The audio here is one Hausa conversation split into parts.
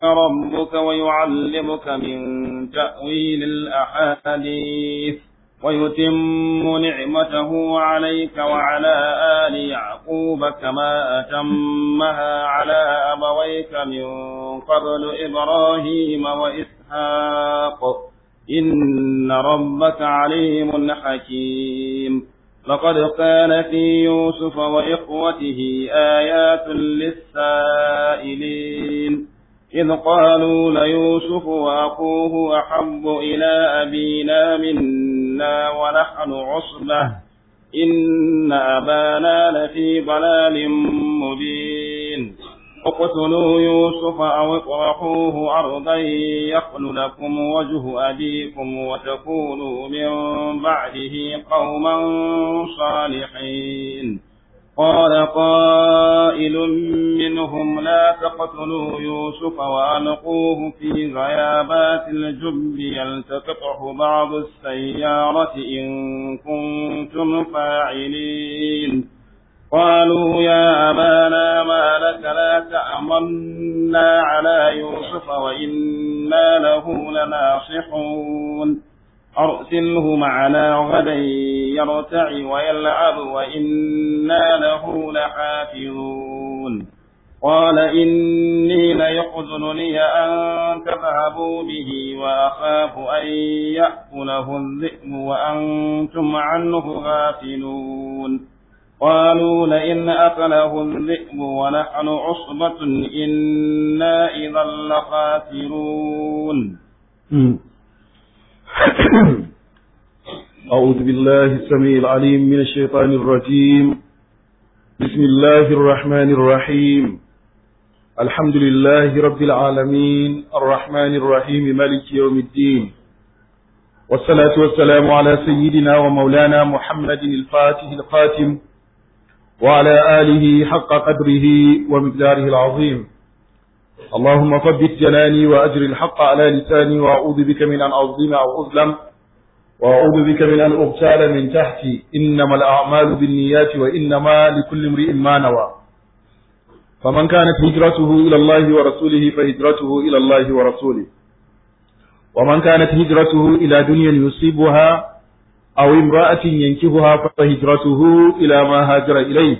ربك ويعلمك من تأويل الأحاديث ويتم نعمته عليك وعلى آل يعقوب كما أتمها على أبويك من قبل إبراهيم وإسحاق إن ربك عليم حكيم لقد كان في يوسف وإخوته آيات للسائلين إذ قالوا ليوسف وأخوه أحب إلى أبينا منا ونحن عصبة إن أبانا لفي ضلال مبين اقتلوا يوسف أو اطرحوه أرضا يخل لكم وجه أبيكم وتكونوا من بعده قوما صالحين قال قائل منهم لا تقتلوا يوسف وألقوه في غيابات الجب يلتقطه بعض السيارة إن كنتم فاعلين قالوا يا أبانا ما لك لا تأمنا على يوسف وإنا له لناصحون أرسله معنا غدا يرتع ويلعب وإنا له لحافظون قال إني ليحزنني أن تذهبوا به وأخاف أن يأكله الذئب وأنتم عنه غافلون قالوا لئن أكله الذئب ونحن عصبة إنا إذا لخاسرون أعوذ بالله السميع العليم من الشيطان الرجيم بسم الله الرحمن الرحيم الحمد لله رب العالمين الرحمن الرحيم مالك يوم الدين والصلاة والسلام على سيدنا ومولانا محمد الفاتح الخاتم وعلى آله حق قدره ومقداره العظيم اللهم ثبت جناني وأجر الحق على لساني وأعوذ بك من أن أظلم أو أظلم وأعوذ بك من أن أغتال من تحتي إنما الأعمال بالنيات وإنما لكل امرئ ما نوى فمن كانت هجرته إلى الله ورسوله فهجرته إلى الله ورسوله ومن كانت هجرته إلى دنيا يصيبها أو امرأة ينكهها فهجرته إلى ما هاجر إليه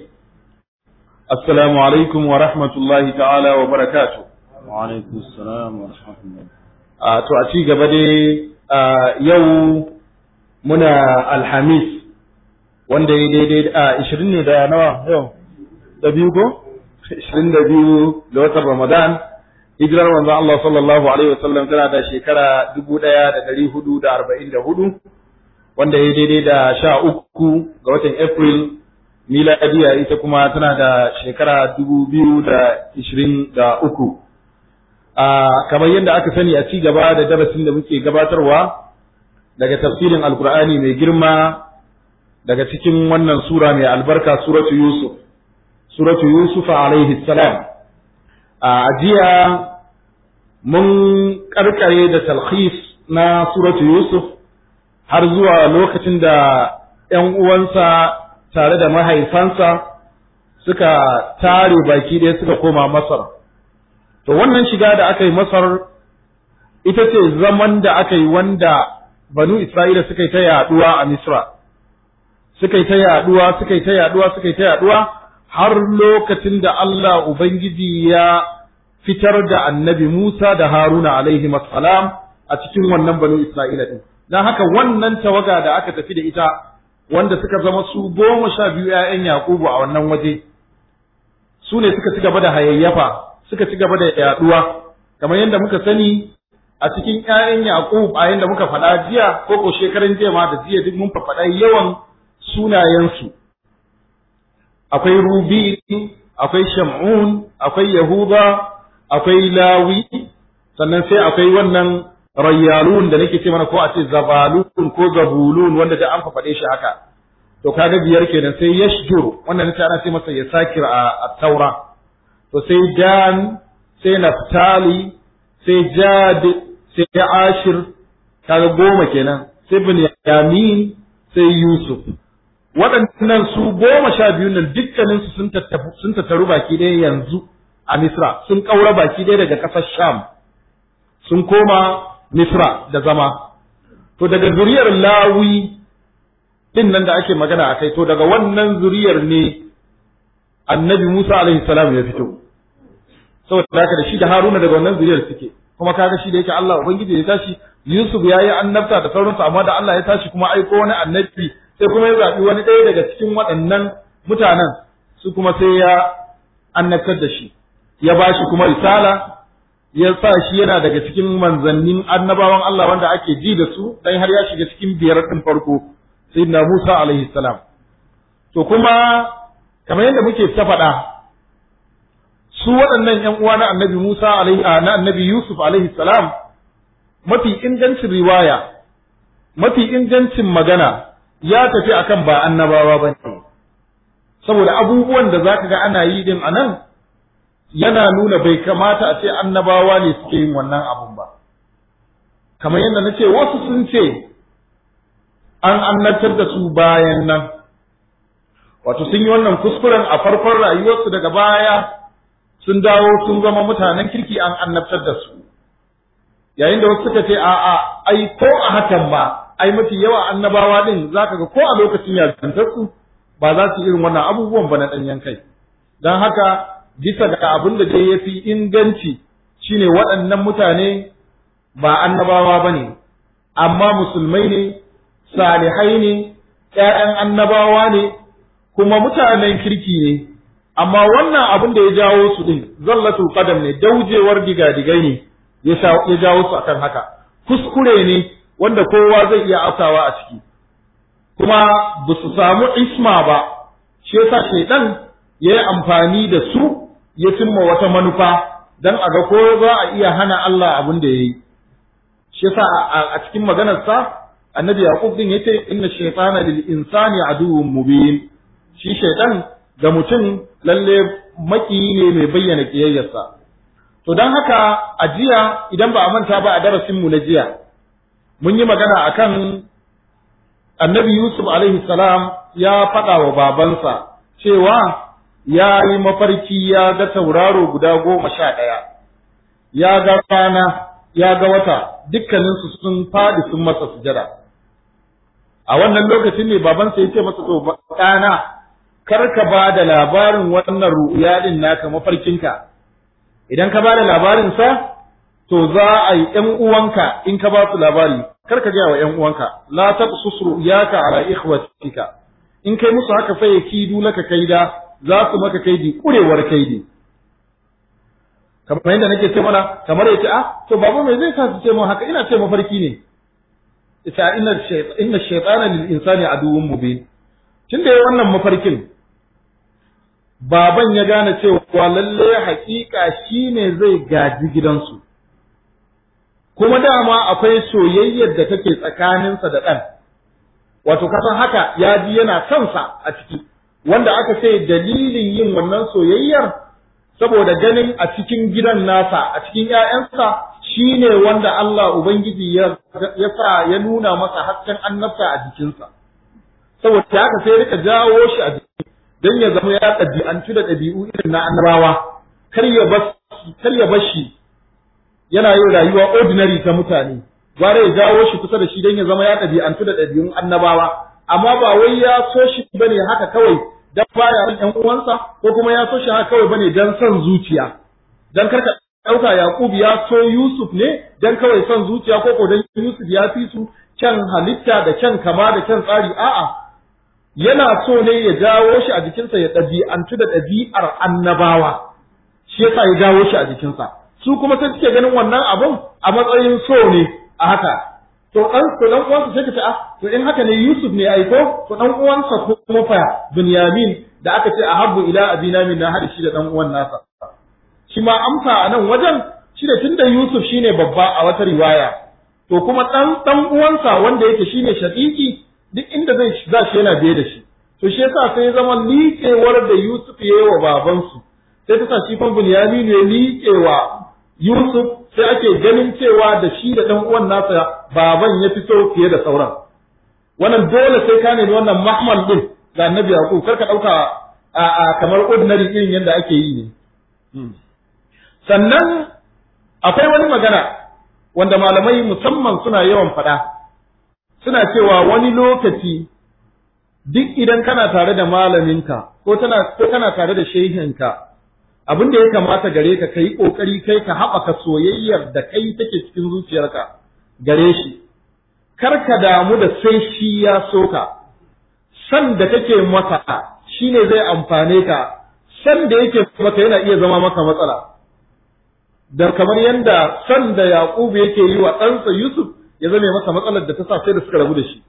السلام عليكم ورحمة الله تعالى وبركاته وعليكم السلام ورحمة الله to a ci gaba dai yau muna alhamis wanda ya daidai a ishirin ne da nawa yau da biyu ko ishirin da biyu da watan ramadan hijirar manzon Allah sallallahu alaihi wasallam tana da shekara dubu ɗaya da ɗari hudu da arba'in da hudu wanda ya daidai da sha uku ga watan april miladiya ita kuma tana da shekara dubu biyu da ishirin da uku kamar yadda aka sani a ci gaba da darasin da muke gabatarwa daga tafsirin alkur'ani mai girma daga cikin wannan sura mai albarka suratu yusuf suratu yusuf alaihi salam a jiya mun karkare da talhis na suratu yusuf har zuwa lokacin da ‘yan uwansa tare da mahaifansa suka tare baki ɗaya suka koma masar to wannan shiga da aka yi masar ita ce zaman da aka yi wanda banu Isra'ila suka yi ta yaduwa a Misra, suka yi ta yaduwa, suka yi ta yaduwa, suka yi ta yaduwa, har lokacin da Allah Ubangiji ya fitar da annabi Musa da Haruna alaihi salam a cikin wannan banu Isra'ila ɗin. Don haka wannan tawaga da aka tafi da ita, wanda suka zama su goma sha biyu ‘ya'yan Yakubu a wannan waje, su ne suka ci gaba da hayayyafa, suka ci gaba da yaduwa, kamar yadda muka sani a cikin ƴaƴan Yaqub a yanda muka faɗa jiya ko ko shekaran jiya ma da jiya duk mun faɗa yawan sunayensu akwai Rubi akwai Shamun akwai Yahuda akwai Lawi sannan sai akwai wannan Rayyalun da nake ce mana ko a ce Zabalun ko Zabulun wanda da an faɗe shi haka to kaga biyar kenan sai Yashjur wanda nace ana ce masa Yasakir a Taura to sai Dan sai Naftali sai Jad sai Ashir kaga goma kenan sai Binyamin sai Yusuf waɗannan su goma sha biyu nan dukkanin su sun tattaru sun tattaru baki ɗaya yanzu a Misra sun kaura baki ɗaya daga ƙasar Sham sun koma Misra da zama to daga zuriyar Lawi din nan da ake magana a kai to daga wannan zuriyar ne annabi Musa alaihi salam ya fito saboda haka da shi da Haruna daga wannan zuriyar suke kuma kaga shi da yake Allah ubangiji ya tashi Yusuf ya yi annabta da sauransu amma da Allah ya tashi kuma aiko wani annabi sai kuma ya zaɓi wani ɗaya daga cikin waɗannan mutanen su kuma sai ya annabtar da shi ya ba shi kuma risala ya sa shi yana daga cikin manzannin annabawan Allah wanda ake ji da su dan har ya shiga cikin biyar ɗin farko sayyidina Musa alaihi salam to kuma kamar yadda muke ta faɗa su waɗannan ƴan uwa na annabi Musa alaihi na annabi Yusuf alaihi salam mafi ingancin riwaya mafi ingancin magana ya tafi akan ba annabawa ba ne saboda abubuwan da zaka ga ana yi din anan yana nuna bai kamata a ce annabawa ne suke yin wannan abun ba kamar yadda na ce wasu sun ce an annabtar da su bayan nan wato sun yi wannan kuskuren a farkon rayuwarsu daga baya sun dawo sun zama mutanen kirki an annabtar da su yayin da wasu suka ce a'a ai ko a hakan ba ai mafi yawa annabawa din zaka ga ko a lokacin yarintar su ba za su irin wannan abubuwan ba na danyen kai dan haka bisa ga abin da dai yafi inganci shine waɗannan mutane ba annabawa bane amma musulmai ne salihai ne ƴaƴan annabawa ne kuma mutanen kirki ne amma wannan abin da ya jawo su din zallatul qadam ne daujewar digadigai ne ya jawo su akan haka kuskure ne wanda kowa zai iya aukawa a ciki kuma ba su samu isma ba shi yasa shaidan ya yi amfani da su ya cimma wata manufa dan a ga ko za a iya hana Allah abin da ya yi shi yasa a cikin maganarsa annabi yaqub din yace inna shaytana lil insani aduwwun mubin shi shaidan ga mutum lalle maki ne mai bayyana kiyayyarsa to don haka a jiya idan ba a manta ba a darasinmu na jiya mun yi magana akan annabi yusuf alaihi salam ya faɗa wa babansa cewa ya yi mafarki ya ga tauraro guda goma sha ɗaya ya ga rana ya ga wata dukkaninsu sun faɗi sun masa sujada a wannan lokacin ne babansa ya ce masa to ɗana kar ka ba da labarin wannan ru'ya din naka mafarkinka idan ka ba da labarinsa to za a yi ƴan uwanka in ka ba su labari kar ka gaya wa ƴan uwanka la taqsus ru'yaka ala ikhwatika in kai musu haka fa yakidu laka kaida za su maka kaidi kurewar kaidi kamar yadda nake ce mana kamar yace ah to baba me zai sa su ce mu haka ina ce mafarki ne ita inna shaytan inna shaytana lil insani aduwwun mubin tunda yayin wannan mafarkin baban ya gane cewa lalle hakika shine zai gaji gidansu kuma dama akwai soyayyar da take tsakaninsa da ɗan wato kasan haka ya ji yana kansa a ciki wanda aka ce dalilin yin wannan soyayyar saboda ganin a cikin gidan nasa a cikin ‘ya'yansa shine wanda Allah Ubangiji ya sa ya nuna masa hasken annabta a jikinsa saboda haka sai rika jawo shi a jiki don ya zama ya ɗabi'antu da ɗabi'u irin na annabawa kar ya bar shi yana yin rayuwa ordinary ta mutane gwara ya jawo shi kusa da shi don ya zama ya ɗabi'antu da ɗabi'un annabawa amma ba wai ya so shi bane haka kawai dan baya son ƴan uwansa ko kuma ya so shi haka kawai bane dan son zuciya dan karka ɗauka Yaqub ya so Yusuf ne dan kawai son zuciya ko ko dan Yusuf ya fi su kyan halitta da kyan kama da kyan tsari a'a yana so ne ya jawo shi a jikinsa ya ɗabi'antu da ɗabi'ar annabawa shi yasa ya jawo shi a jikinsa su kuma sai suke ganin wannan abun a matsayin so ne a haka to dan to dan uwansa sai ka ce ah to in haka ne Yusuf ne aiko to dan uwansa kuma fa Binyamin da aka ce ahabbu ila abina min na hada shi da dan uwan nasa shi ma amsa a nan wajen shi da tunda Yusuf shine babba a wata riwaya to kuma dan dan uwansa wanda yake shine shaqiqi duk inda zai za shi yana biye da shi to shi yasa sai ya zama liƙewar da Yusuf ya yi wa babansu sai ta sa shi fa Binyamin ya liƙewa Yusuf sai ake ganin cewa da shi da ɗan uwan nasa baban ya fito fiye da sauran. Wannan dole sai ka nemi wannan mahmal din ga annabi Yaqub kar ka ɗauka a kamar ordinary irin yadda ake yi ne. sannan akwai wani magana wanda malamai musamman suna yawan faɗa suna cewa wani lokaci duk idan kana tare da malaminka ko tana ko kana tare da shehinka abin da ya kamata gare ka kai kokari kai ka haɓaka soyayyar da kai take cikin zuciyarka gare shi kar ka damu da sai shi ya soka san da kake masa shine zai amfane ka san da yake maka yana iya zama maka matsala da kamar yanda san da Yaqubu yake yi wa ɗansa Yusuf ya zame masa matsalar da ta sa sai da suka rabu da shi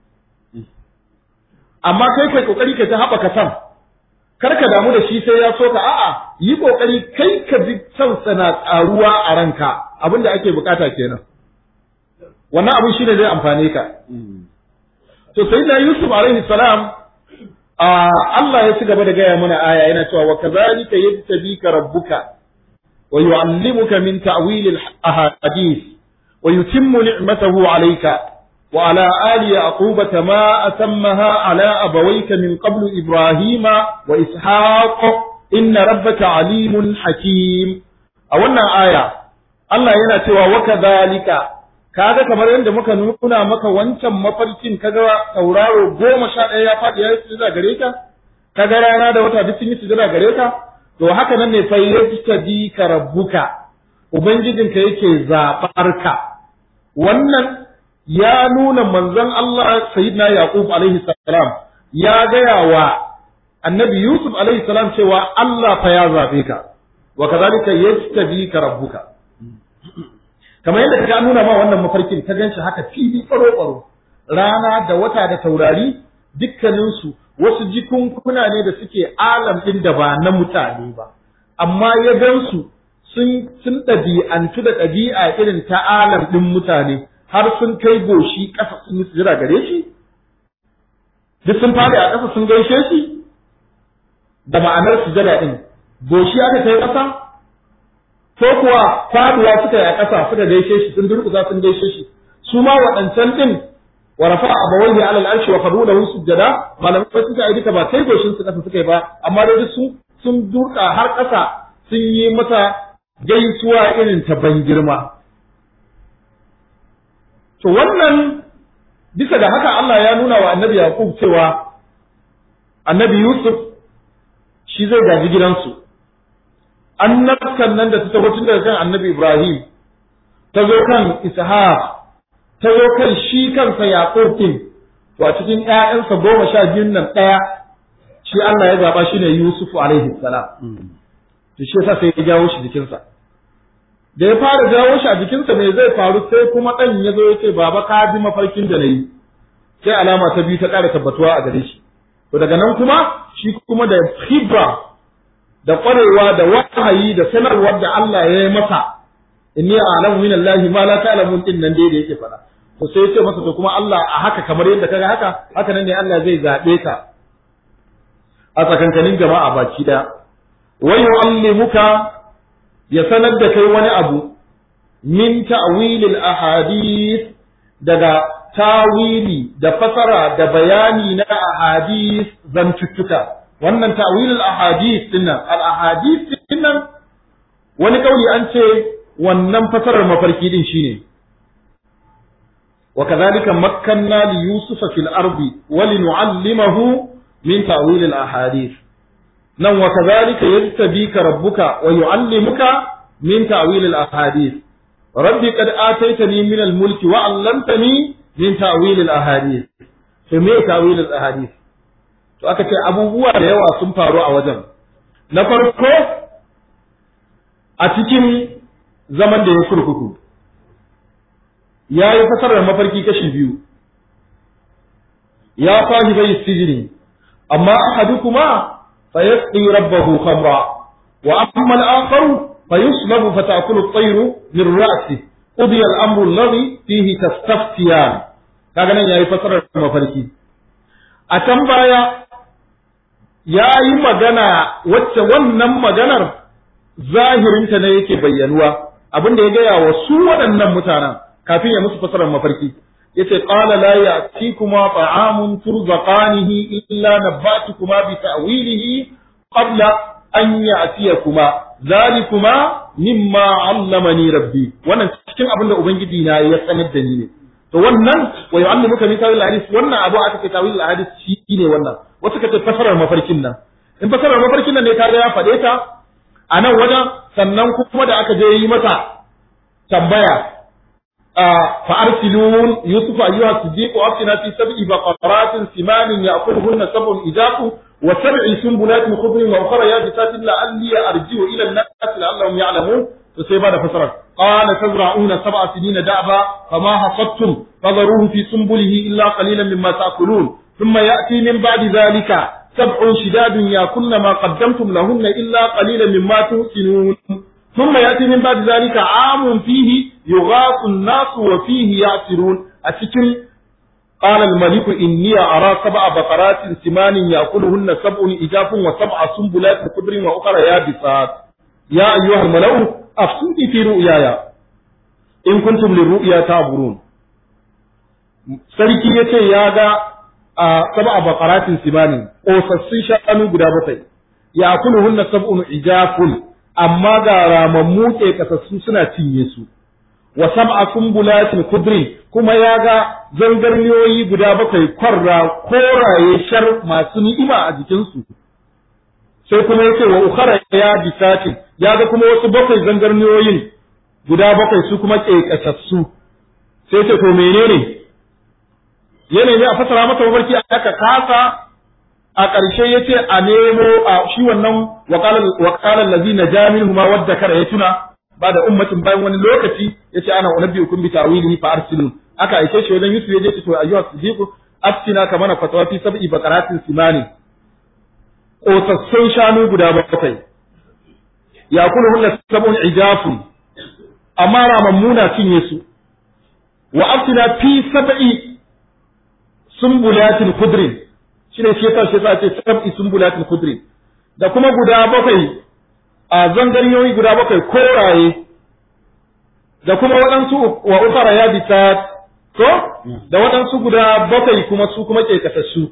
amma kai kai kokari ka ta haɓaka san kar ka damu da shi sai ya so ka a'a yi kokari kai ka ji san sana tsaruwa a ranka abin da ake bukata kenan wannan abin shine zai amfane ka to sai da Yusuf alaihi salam Allah ya ci gaba da gaya mana aya yana cewa wa kadhalika yajtabika rabbuka wa yu'allimuka min ta'wil al-ahadith wa yutimmu ni'matahu alayka وعلى آل يعقوب كما أتمها على أبويك من قبل إبراهيم وإسحاق إن ربك عليم حكيم أولنا آية الله ينتوى وكذلك kaga kamar yadda muka nuna maka wancan mafarkin kaga tauraro goma sha ɗaya ya faɗi ya yi sujada gare ka kaga rana da wata duk sun yi sujada gare ka to haka nan ne fa yajtadi ka rabbuka ubangijinka yake zaɓar ka wannan ya nuna manzon Allah sayyidina Yaqub alaihi salam ya gaya wa annabi Yusuf alaihi salam cewa Allah fa ya zabe ka wa kadhalika yastabika rabbuka kamar yadda ka nuna ma wannan mafarkin ka ganshi haka fili tsaro tsaro rana da wata da taurari dukkanin su wasu jikunkuna ne da suke alam din da ba na mutane ba amma ya gansu sun sun ɗabi'antu da ɗabi'a irin ta alam din mutane har sun kai goshi ƙasa sun yi sujira gare shi duk sun fadi a ƙasa sun gaishe shi da ma'anar sujada din goshi aka kai ƙasa ko kuwa faduwa suka yi a ƙasa suka gaishe shi sun durƙusa sun gaishe shi su ma waɗancan din wa rafa abawaihi ala al-arshi wa qadu lahu sujada malamai suka yi duka ba kai goshin su ƙasa suka yi ba amma dai sun sun durƙa har ƙasa sun yi masa gaisuwa irin ta ban girma To wannan bisa da haka Allah ya nuna wa annabi Yaqub cewa annabi Yusuf shi zai gaji gidansu. Annabkan nan da ta taho tun daga kan annabi Ibrahim, ta zo kan Ishaq, ta zo kan shi kansa Yaqub din, to a cikin ‘ya'yansa goma sha biyun nan ɗaya, shi Allah ya zaɓa shi ne Yusuf alaihi salam. To shi yasa sai ya jawo shi jikinsa. da ya fara jawo shi a jikinsa me zai faru sai kuma ɗan ya zo ya ce baba ka bi mafarkin da na yi sai alama ta biyu ta ƙara tabbatuwa a gare shi to daga nan kuma shi kuma da hibra da ƙwarewa da wahayi da sanarwar da Allah ya yi masa inni a'lamu min Allah ma la ta'lamun din nan dai da yake faɗa to sai ya ce masa to kuma Allah a haka kamar yadda kaga haka haka nan ne Allah zai zaɓe ka a tsakankanin jama'a baki ɗaya wa yu'allimuka ya sanar da kai wani abu min ta'wilil ahadith daga tawili da fasara da bayani na ahadith zantuttuka wannan ta'wilil ahadith dinnan al ahadith dinnan wani kauli an ce wannan fasarar mafarki din shine وكذلك مكنا ليوسف في الأرض ولنعلمه من تأويل الأحاديث nan wa kadhalika yajtabika rabbuka wa yu'allimuka min ta'wil al-ahadith rabbi qad ataitani min al-mulki wa 'allamtani min ta'wil al-ahadith to me ta'wil al-ahadith to aka ce abubuwa da yawa sun faru a wajen na farko a cikin zaman da ya kurkuku ya yi fasarar mafarki kashi biyu ya sahibai sijini amma ahadukuma فيسقي ربه خمرا وأما الآخر فيصلب فتأكل الطير من رأسه قضي الأمر الذي فيه تستفتيان kaga nan yayi fasarar mafarki a can baya ya yi magana wacce wannan maganar zahirinta ne yake bayyanuwa abin da ya gaya wa su waɗannan mutanen kafin ya musu fasarar mafarki yace qala la ya'tikuma ta'amun turzaqanihi illa nabbatukuma bi ta'wilihi qabla an ya'tiyakuma dhalikuma mimma allamani rabbi wannan cikin abin da ubangiji na ya sanar da ni ne to wannan wa yu'allimuka min tawil hadis wannan abu aka ce tawil hadis shi ne wannan wasu ka ce fasarar mafarkin nan in fasarar mafarkin nan ne kaga ya faɗe ta a nan wajen sannan kuma da aka je yi mata tambaya فأرسلون يوسف أيها الصديق وأفتنا في سبع بقرات سمان يأكلهن سبع إجاف وسبع سنبلات خضر وأخرى يابسات لعلي أرجع إلى الناس لعلهم يعلمون فسيبان فسرت قال تزرعون سبع سنين دعبا فما حصدتم فذروه في سنبله إلا قليلا مما تأكلون ثم يأتي من بعد ذلك سبع شداد يأكلن ما قدمتم لهن إلا قليلا مما تحسنون ثم يأتي من بعد ذلك عام فيه يغاث الناس وفيه يعصرون أتكن قال الملك إني أرى سبع بقرات سمان يأكلهن سبع إجاف وسبع سنبلات خضر وأخرى يابسات يا أيها الملأ أفتوني في رؤياي إن كنتم للرؤيا تعبرون sarki ya ce ya ga a saba bakaratin simanin ƙosassun shanu guda bakwai ya kuluhunna sab'un ijafun amma ga ramammu ke kasassu suna cinye su wa sab'a sumbulatin kudrin kuma ya ga zangarniyoyi guda bakwai kwarra koraye shar masu ni'ima a jikinsu sai kuma ya ce wa ukhara ya bisatin ya ga kuma wasu bakwai zangarniyoyin guda bakwai su kuma ke kasassu sai ce to menene yanayi a fasara masa mafarki aka kasa a ƙarshe ya ce a nemo a shi wannan wakalar lazi na jami'in ma wadda kara ya tuna ba da ummatin bayan wani lokaci ya ce ana unabbi hukum bi ta'wili fa arsilun aka aike shi wajen Yusuf ya je to ayyuha sidiqu aftina kama na fatawa fi sab'i baqaratin simani kotassun shanu guda bakwai ya kula hunna sab'un ijafun amma ramammuna cinye su wa aftina fi sab'i sumbulatin khudrin shine shi yasa shi yasa ce sab'i sumbulatin khudrin da kuma guda bakwai a zangarniyoyi guda bakwai koraye da kuma waɗansu wa ukara ya bisa ko da waɗansu guda bakwai kuma su kuma ke kasassu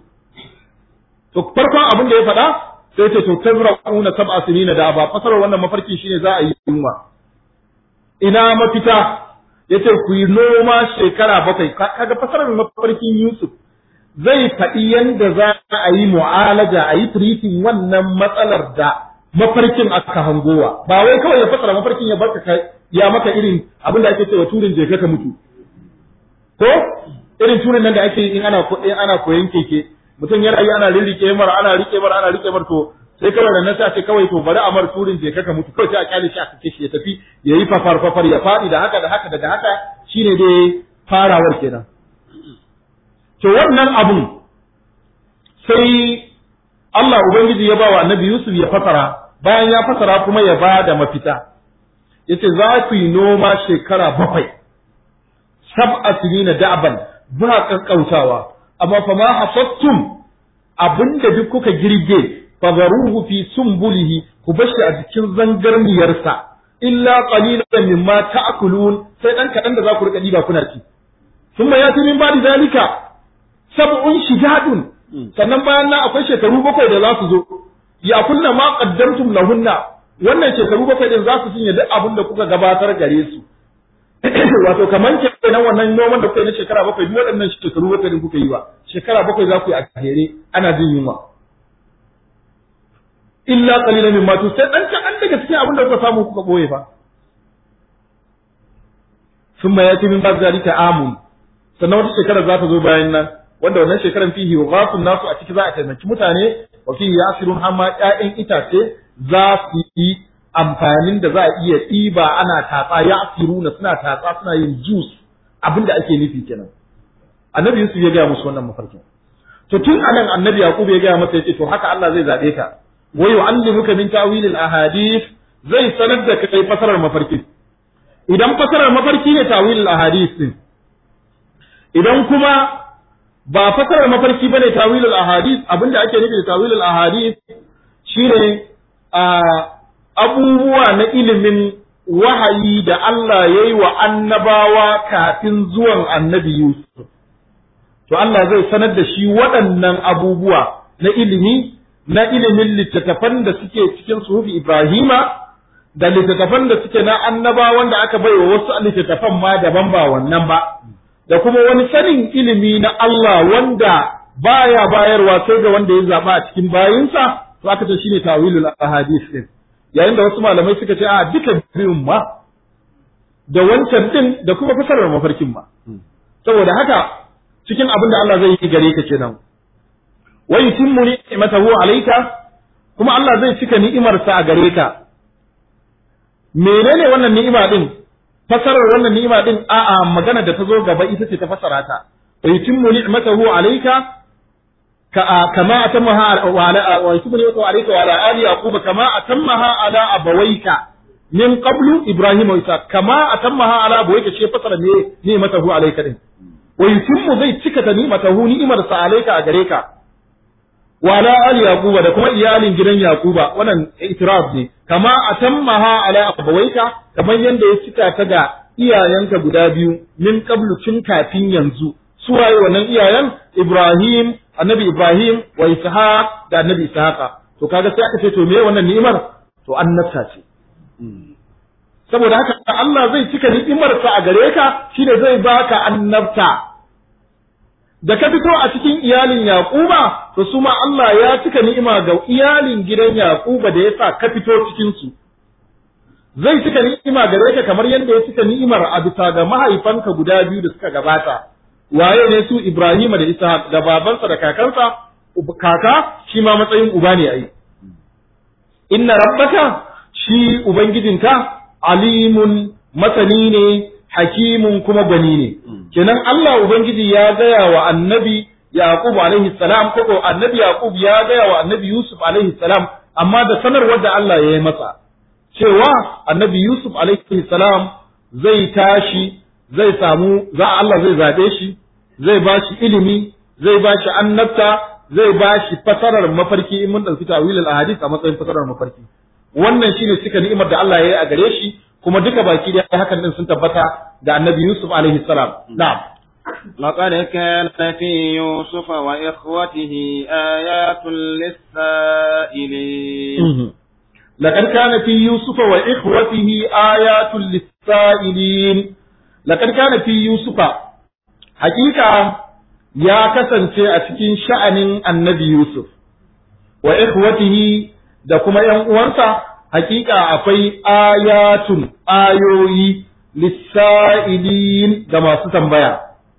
to farkon abin da ya faɗa sai ce to tazra'una sab'a sinina da ba fasarar wannan mafarki shine za a yi yunwa ina mafita yace ku yi noma shekara bakwai kaga fasarar mafarkin Yusuf zai faɗi yadda za a yi mu'alaja a yi treating wannan matsalar da mafarkin aka hangowa ba wai kawai ya fasara mafarkin ya barka kai ya maka irin abin da ake cewa turin je ka mutu ko irin turin nan da ake in ana in ana koyon keke mutum ya rayu ana rirrike mar ana rike mar ana rike mar to sai kawai da nan sai ce kawai to bari a mar turin je ka mutu kawai sai a kyale shi a kace shi ya tafi ya yi fafar fafar ya faɗi da haka da haka daga haka shine dai farawar kenan to wannan abun sai Allah Ubangiji ya ba wa annabi Yusuf ya fasara bayan ya fasara kuma ya ba da mafita yace za ku yi noma shekara bakwai sab'a sinina da'ban ba kankautawa amma fa ma hasattum abinda duk kuka girge fadaruhu fi sumbulihi ku bashi a cikin zangarniyarsa illa qalilan mimma ta'kulun sai dan kadan da za ku rika diba kuna ci thumma yati min ba'di zalika sab'un shidadun sannan bayan nan akwai shekaru bakwai da za su zo ya kunna ma qaddamtum lahunna wannan shekaru bakwai din za su cinye duk abin da kuka gabatar gare su wato kaman kenan wannan noman da kuka yi na shekara bakwai duk waɗannan shekaru bakwai din kuka yi ba shekara bakwai za ku yi a kere ana jin yunwa illa qalilan mimma tu sai dan kan daga cikin abin da kuka samu kuka boye fa thumma yati min ba'd zalika amun sannan wata shekara za ta zo bayan nan wanda wannan shekaran fihi ghafun nasu a ciki za a taimaki mutane wa fihi yasirun hamma ƴaƴan itace za su yi amfanin da za a iya ɗiba ana tatsa yasiruna suna tatsa suna yin juice abin da ake nufi kenan annabi Yusuf ya gaya musu wannan mafarkin to tun anan annabi Yaqub ya gaya masa yace to haka Allah zai zabe ka wa yu'allimuka min ta'wil al-ahadith zai sanar da kai fasarar mafarki idan fasarar mafarki ne ta'wil al-ahadith din idan kuma ba fasarar mafarki bane tawilul ahadith abinda ake nufi da tawilul ahadith shine a abubuwa na ilimin wahayi da Allah ya yi wa annabawa kafin zuwan annabi Yusuf to Allah zai sanar da shi waɗannan abubuwa na ilimi na ilimin littattafan da suke cikin suhufi Ibrahima da littattafan da suke na annabawan da aka bai wa wasu littattafan ma daban ba wannan ba da kuma wani sanin ilimi na Allah wanda baya bayarwa sai ga wanda ya zaba a cikin bayinsa to aka ce shine tawilul ahadith din yayin da wasu malamai suka ce a duka biyun ma da wancan din da kuma fasarar mafarkin ma saboda haka cikin abin da Allah zai yi gare ka kenan wa yutimmu ni'matahu alayka kuma Allah zai cika ni'imarsa a gare ka menene wannan ni'ima din fasarar wannan ni'ima din a'a magana da ta zo gaba ita ce ta fasara ta wa yutimmu ni'matahu alayka كما أتمها وعلى ويتم عليك وعلى آل يعقوب كما أتمها على أبويك من قبل إبراهيم وإسحاق كما أتمها على أبويك شيء فصل نعمته عليك دين ويتم زي تكة نعمته نعمة عليك أجريك وعلى آل يعقوب da kuma iyalin gidan Yakuba wannan itiraf ne kama atammaha ala abawaika kamar yanda ya cika ta ga iyayenka guda biyu min qablu tun kafin yanzu su waye wannan iyayen Ibrahim annabi Ibrahim wa Ishaq da annabi Ishaqa to kaga sai aka ce to me wannan ni'imar to annabta ce saboda haka Allah zai cika ni'imarsa a gare ka shine zai baka annabta da ka fito a cikin iyalin Yaquba to su ma Allah ya cika ni'ima ga iyalin gidan Yaquba da yasa ka fito cikin su zai cika ni'ima gare ka kamar yadda ya cika ni'imar a bisa ga mahaifanka guda biyu da suka gabata waye ne su Ibrahima da Ishaq da babansa da kakansa kaka shi ma matsayin uba ne ai inna rabbaka shi ubangijinka alimun masani ne hakimun kuma gwani ne kenan Allah ubangiji ya gaya wa annabi Yaqub alaihi salam ko annabi Yaqub ya gaya wa annabi Yusuf alaihi salam amma da sanarwar da Allah ya yi masa cewa annabi Yusuf alaihi salam zai tashi zai samu za Allah zai zabe shi zai ba shi ilimi zai ba shi annabta zai ba shi fasarar mafarki in mun ɗauki tawilul ahadith a matsayin fasarar mafarki wannan shine cika ni'imar da Allah ya yi a gare shi kuma duka baki da hakan din sun tabbata da annabi Yusuf alaihi salam na'am لقد كان في يوسف وإخوته آيات للسائلين لقد كان في يوسف وإخوته آيات للسائلين لقد كان في يوسف hakika ya kasance a cikin sha'anin annabi Yusuf wa ikhwatihi da kuma ‘yan uwansa hakika akwai ayatun ayoyi lissa'ilin ga masu tambaya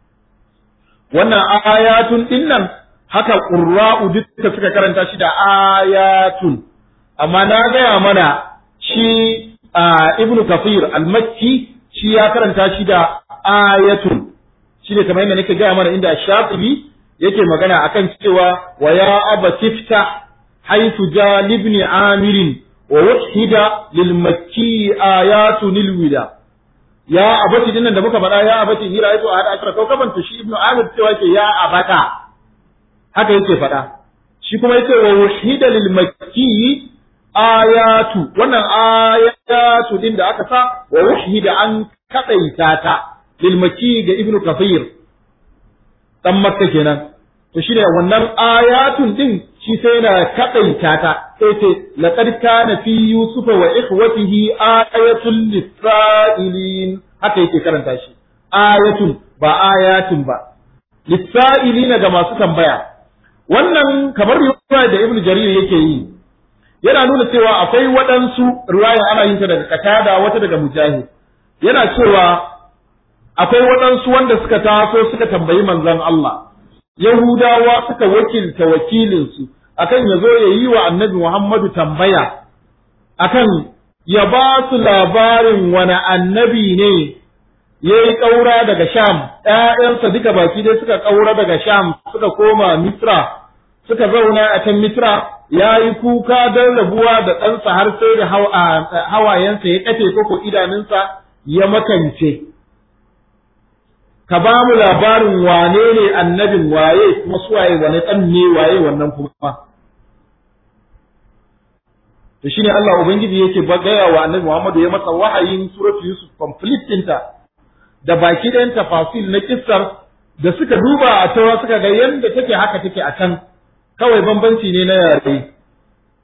wannan ayatun dinnan haka ƙurra'u duka suka karanta shi da ayatun amma na gaya mana shi ibnu kafir al-makki shi ya karanta shi da ayatun shine kamar yadda nake gaya mana inda Shafi'i yake magana akan cewa wa ya aba tifta haythu jalibni amirin wa wahida lil makki ayatu lil wida ya abati dinnan da muka faɗa ya abati hira yato a hada akra kaukaban to shi ibnu amir cewa yake ya abata haka yake faɗa shi kuma yace wa wahida lil makki ayatu wannan ayatu din da aka sa wa wahida an kadaita ta lilmaki ga ibnu kafir dan makka kenan to shine wannan ayatun din shi sai yana kadaita ta sai ce laqad kana fi yusufa wa ikhwatihi ayatun lisailin haka yake karanta shi ayatun ba ayatun ba lisailin ga masu tambaya wannan kamar riwaya da ibnu jarir yake yi yana nuna cewa akwai waɗansu riwaya ana yin ta daga katada wata daga mujahid yana cewa akwai waɗansu wanda suka taso suka tambayi manzon Allah Yahudawa suka wakilta wakilinsu akan ya zo ya yi wa annabi Muhammadu tambaya akan ya ba su labarin wani annabi ne ya yi ƙaura daga Sham, ‘ya'yansa duka baki dai suka ƙaura daga Sham suka koma Misra, suka zauna a can Misra ya yi kuka don rabuwa da ɗansa har sai da hawayensa ya ƙafe koko idanunsa ya makance. ka ba mu labarin wane ne annabin waye kuma suwaye wane ɗan ne waye wannan kuma to shine Allah ubangiji yake gaya wa annabi Muhammadu ya masa wahayin suratu Yusuf complete ɗinta da baki ɗayan tafasil na kissar da suka duba a tawa suka ga yadda take haka take a can kawai bambanci ne na yare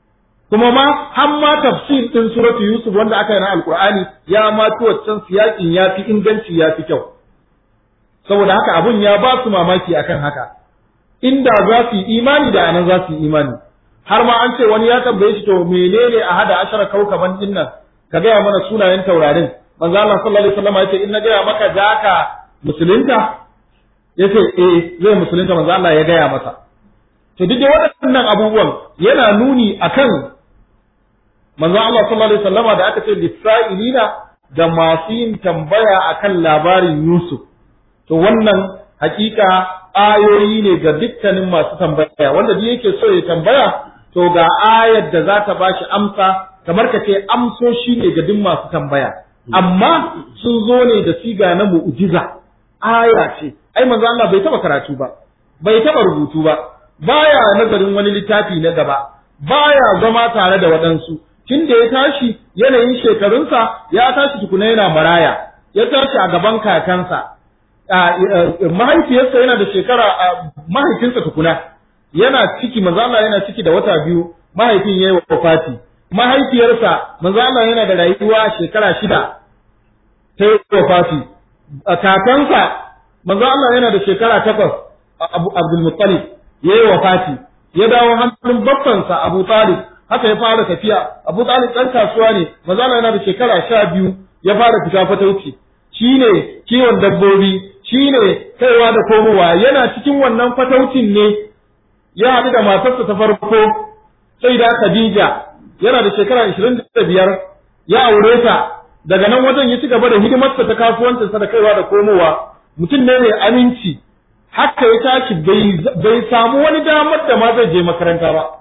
kuma ma har ma tafsir din suratu yusuf wanda aka yi na alqur'ani ya ma ci waccan siyakin ya fi inganci ya fi kyau saboda haka abun ya ba su mamaki akan haka inda za su yi imani da anan za su yi imani har ma an ce wani ya tambaye shi to menene a hada ashara kaukaban din nan ka gaya mana sunayen taurarin manzo Allah sallallahu alaihi wasallam yace in na gaya maka zaka musulunta yace eh zai musulunta manzo Allah ya gaya masa to duk da waɗannan abubuwan yana nuni akan manzo Allah sallallahu alaihi wasallama da aka ce lisa'ilina da masu yin tambaya akan labarin Yusuf to wannan hakika ayoyi ne ga dukkanin masu tambaya wanda duk yake so ya tambaya to ga ayar da za ta bashi amsa kamar ka ce amsoshi ne ga duk masu tambaya amma sun zo ne da siga na mu'jiza aya ce ai manzo Allah bai taba karatu ba bai taba rubutu ba baya nazarin wani littafi na gaba baya zama tare da waɗansu tun da ya tashi yanayin shekarunsa ya tashi tukuna yana maraya ya tashi a gaban kakansa mahaifiyarsa yana da shekara mahaifinsa tukuna yana ciki manzo Allah yana ciki da wata biyu mahaifin yayi wafati mahaifiyarsa manzo Allah yana da rayuwa shekara shida ta yi wafati kakansa manzo Allah yana da shekara takwas Abdul Muttalib yayi wafati ya dawo hannun babbansa Abu Talib haka ya fara tafiya Abu Talib ɗan kasuwa ne manzo Allah yana da shekara sha biyu ya fara fita fatauci shine kiwon dabbobi shine kaiwa da komowa yana cikin wannan fataucin ne ya haɗu da matarsa ta farko sai da Khadija yana da shekara ishirin da biyar ya aure ta daga nan wajen ya ci gaba da hidimarsa ta kasuwancinsa da kaiwa da komowa mutum ne mai aminci haka ya tashi bai samu wani damar da ma zai je makaranta ba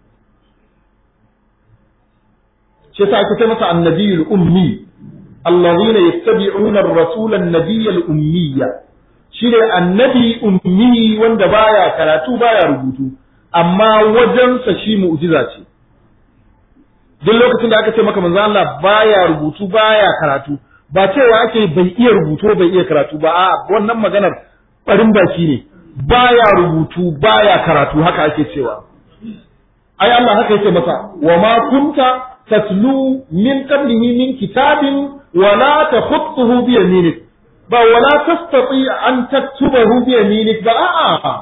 shi yasa aka ce masa annabiyul ummi allazina yattabi'una ar-rasula an-nabiyyal ummiyya shine annabi ummi wanda baya karatu baya rubutu amma wajensa shi mu'jiza ce duk lokacin da aka ce maka manzo Allah baya rubutu baya karatu ba cewa ake bai iya rubutu bai iya karatu ba a wannan maganar barin baki ne baya rubutu baya karatu haka ake cewa ai Allah haka yake masa wa ma kunta tatlu min qablihi min kitabin wa la takhutuhu bi yaminik ba wa la tastati an taktubahu bi yaminik ba a'a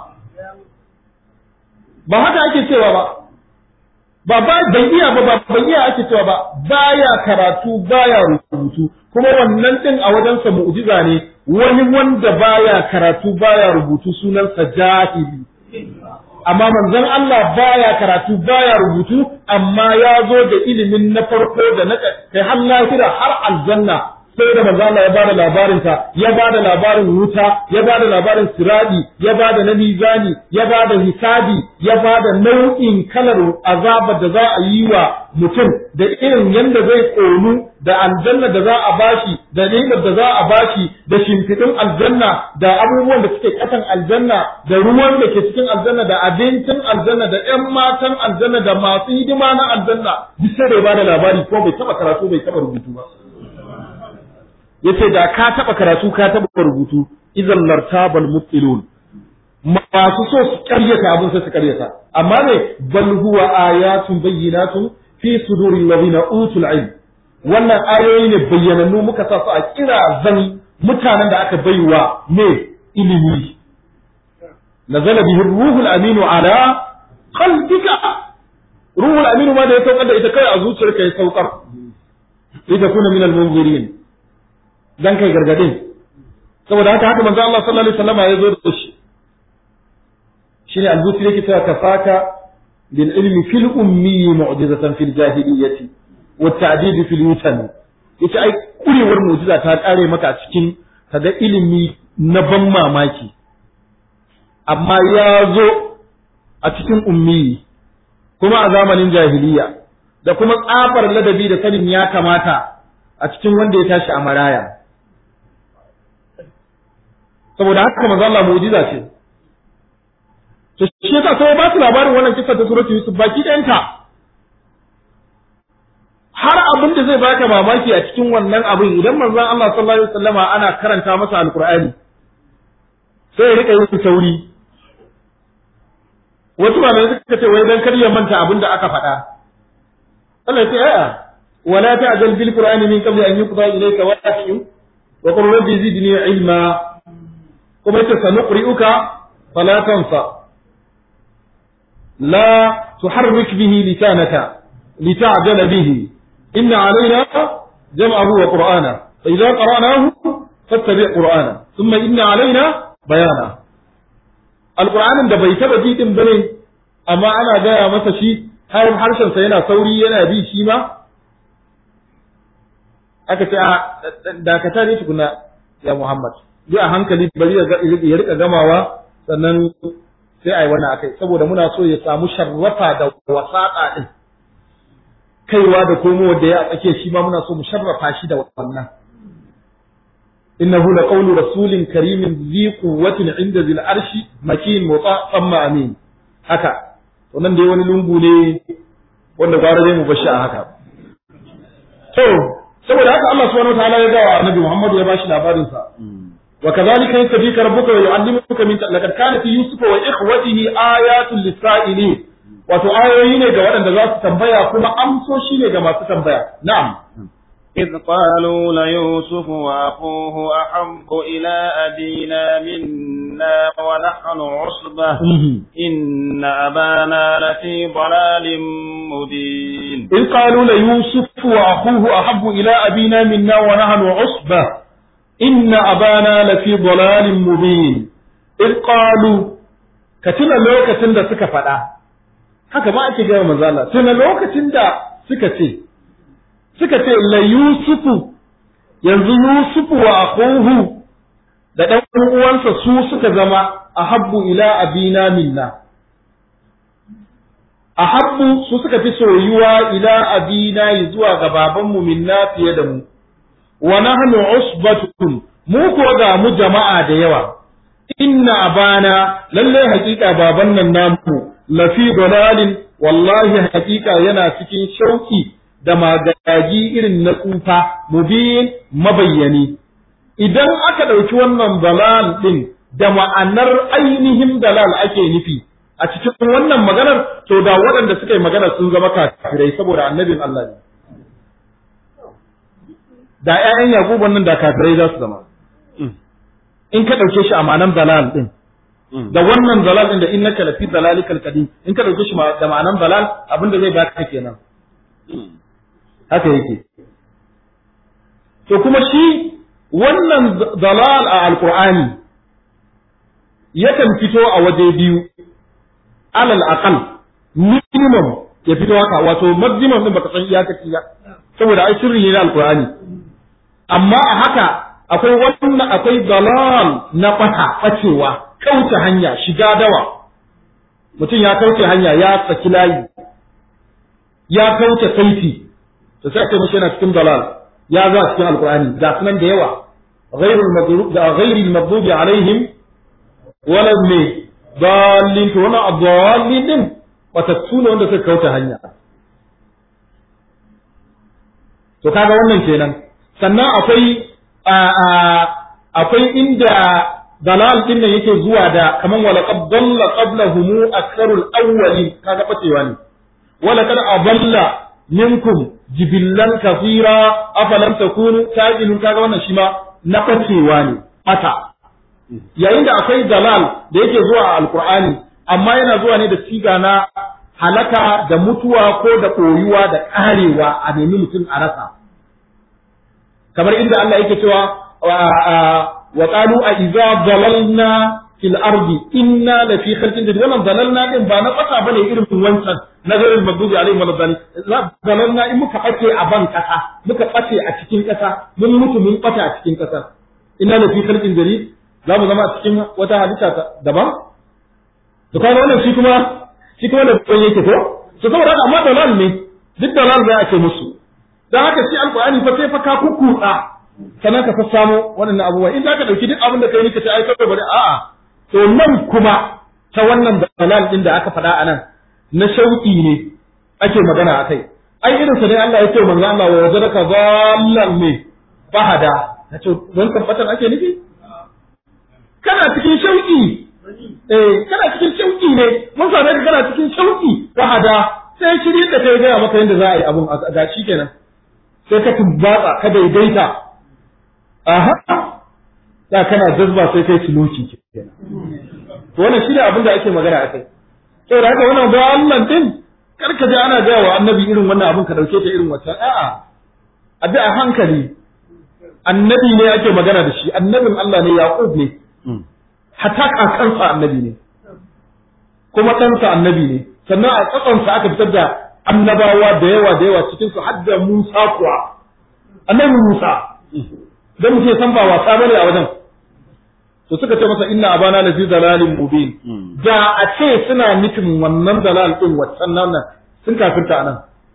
ba haka ake cewa ba ba ba bai iya ba ba bai iya ake cewa ba baya karatu baya rubutu kuma wannan din a wajensa mu'jiza ne wani wanda baya karatu baya rubutu sunansa jahili amma manzon Allah baya karatu baya rubutu amma ya zo da ilimin na farko da na kai har lahira har aljanna sai da manzo Allah ya bada labarin ta ya bada labarin wuta ya bada labarin siradi ya bada na mizani ya bada hisabi ya bada nau'in kalar azabar da za a yi wa mutum da irin yanda zai konu da aljanna da za a bashi da ni'imar da za a bashi da shimfiɗin aljanna da abubuwan da suke ƙasan aljanna da ruwan da ke cikin aljanna da abincin aljanna da ƴan matan aljanna da masu hidima na aljanna duk sai da ya bada labari ko bai taba karatu bai taba rubutu ba yace da ka taba karatu ka taba rubutu idan lartabal mubtilun masu so su karyata abin sai su karyata amma ne bal huwa ayatun bayyinatun fi suduril ladina utul ilm wannan ayoyi ne bayyanannu muka sa su a kira zan mutanen da aka baiwa ne ilimi nazala bihi ruhul aminu ala qalbika ruhul aminu ma da ya saukar da ita kai a zuciyarka ya saukar ita kuna min al-munzirin dan kai gargadin saboda haka haka manzo Allah sallallahu alaihi wasallam ya zo da shi shine al-busri yake cewa kafaka bil ilmi fil ummi mu'jizatan fil jahiliyyati wa ta'did fil wutan yace ai kurewar mu'jiza ta kare maka a cikin kaga ilimi na ban mamaki amma ya zo a cikin ummi kuma a zamanin jahiliya da kuma tsafar ladabi da sanin ya kamata a cikin wanda ya tashi a maraya saboda haka manzo Allah mu'jiza ce to shi yasa sai ba su labarin wannan kissa ta suratul yusuf baki ɗayanta har abin da zai baka mamaki a cikin wannan abin idan manzon Allah sallallahu alaihi wasallama ana karanta masa alqur'ani sai ya rika yin sauri wasu malamai suka ce wai dan kar ya manta abin da aka faɗa Allah ya ce a'a wala ta'jal bil qur'ani min qabli an yuqda ilayka wahyu wa qul rabbi zidni ilma kuma yace sanuqri'uka fala tansa la tuharrik bihi lisanaka lita'jala bihi inna alayna jam'ahu wa qur'ana fa idza qara'nahu fattabi' qur'ana thumma inna alayna bayana alqur'anin da bai taba jidin bane amma ana gaya masa shi har harshensa yana sauri yana bi shi ma aka ce a dakata ne tukuna ya Muhammad bi a hankali bari ya rika gamawa sannan sai a yi wannan akai saboda muna so ya samu sharrafa da wasaƙa din kaiwa da komowa da ya a tsake shi ma muna so mu sharrafa shi da wannan innahu laqawlu rasulin karimin zi quwwatin inda zil arshi makin muta amma amin haka to nan dai wani lungu ne wanda gwara zai mu bashi a haka to saboda haka Allah subhanahu wataala ya gawa annabi Muhammad ya bashi labarin sa wa kadhalika yasbika rabbuka wa yu'allimuka min laqad kana fi yusufa wa ikhwatihi ayatun lis-sa'ilin wato ayoyi ne ga waɗanda za su tambaya kuma amsoshi ne ga masu tambaya na'am إذ قالوا ليوسف وأخوه أحب إلى أبينا منا ونحن عصبة إن أبانا لفي ضلال مبين إذ قالوا ليوسف وأخوه أحب إلى أبينا منا ونحن عصبة إن أبانا لفي ضلال مبين إذ قالوا كتنا لوكة دا سكا فدا haka ma ake gaya manzo Allah tuna lokacin da suka ce suka ce la yusufu yanzu yusufu wa akhuhu da dan uwansa su suka zama ahabbu ila abina minna ahabbu su suka fi soyuwa ila abina zuwa ga babanmu minna fiye da mu wa nahnu usbatun mu ko ga mu jama'a da yawa inna abana lalle hakika baban nan namu lafi dalalin wallahi hakika yana cikin shauki da magagi irin na tsufa mubin mabayyani idan aka ɗauki wannan dalal ɗin da ma'anar ainihin dalal ake nufi a cikin wannan maganar to da waɗanda suka yi magana sun zama kafirai saboda annabin Allah ne da ƴaƴan Yakubu nan da kafirai za su zama in ka ɗauke shi a ma'anar dalal ɗin da wannan dalal ɗin da innaka lafi dalalikal qadim in ka ɗauke shi da ma'anar dalal abinda zai baka kenan haka yake to kuma shi wannan dalal a alqur'ani yakan fito a waje biyu alal aqal minimum ya fito haka wato maximum din baka san iyakaci ba saboda ai sirri ne na alqur'ani amma a haka akwai wannan akwai dalal na fata bacewa kauce hanya shiga dawa mutum ya kauce hanya ya saki layi ya kauce saiti to sai ake mishi yana cikin dalal ya za cikin alqur'ani ga sunan da yawa ghairul maghrub da ghairil maghdubi alaihim wala me dalin to wannan adallin din batattu ne wanda suka kauta hanya to kaga wannan kenan sannan akwai akwai inda dalal din nan yake zuwa da kaman wala qad dalla qablahum aktharul awwalin kaga bacewa ne wala kad adalla minkum jibillan kafira afalam takunu tajilun kaga wannan shi ma na bacewa ne mata yayin da akwai dalal da yake zuwa a alqur'ani amma yana zuwa ne da siga na halaka da mutuwa ko da koyuwa da karewa a nemi mutum a rasa kamar inda Allah yake cewa wa qalu a idza dalalna fil ardi inna la fi khalqin jadid wannan dalalna din ba na kasa bane irin wancan nazarin magdubi alaihi wa sallam dalalna in muka bace a ban kasa muka bace a cikin kasa mun mutu mun bata a cikin kasa inna la fi khalqin jadid za mu zama a cikin wata halitta daban to kaga wannan shi kuma shi kuma da ban yake ko to saboda haka amma dalal ne duk dalal za a ce musu dan haka shi alqur'ani fa sai fa ka kukuta sannan ka sassamo waɗannan abubuwa in za ka ɗauki duk abin da kai nika ce ai kawai bari a'a to nan kuma ta wannan dalal din da aka faɗa a nan na shauƙi ne ake magana a kai ai irin sa ne Allah ya ce manzo Allah wa wajadaka dhallan ne fahada nace don tabbatar ake nufi kana cikin shauƙi eh kana cikin shauƙi ne mun same ka kana cikin shauƙi fahada sai shiri da kai gaya maka yadda za a yi abun a ga shi kenan sai ka tumbatsa ka daidaita aha da kana jazba sai kai suloki kenan to wannan shi ne abin da ake magana a kai saboda haka wannan ba Allah din kar ka ji ana gaya wa annabi irin wannan abin ka dauke ta irin wata a'a a bi a hankali annabi ne ake magana da shi annabin Allah ne Yaqub ne hatta kakansa annabi ne kuma ɗansa annabi ne sannan a tsatsansa aka fitar da annabawa da yawa da yawa cikin su har da Musa kuwa annabi Musa dan mutum san ba wasa bane a wajen to suka ce masa inna abana la fi dalalin mubin da a ce suna nufin wannan dalal din waccan nan sun kafirta anan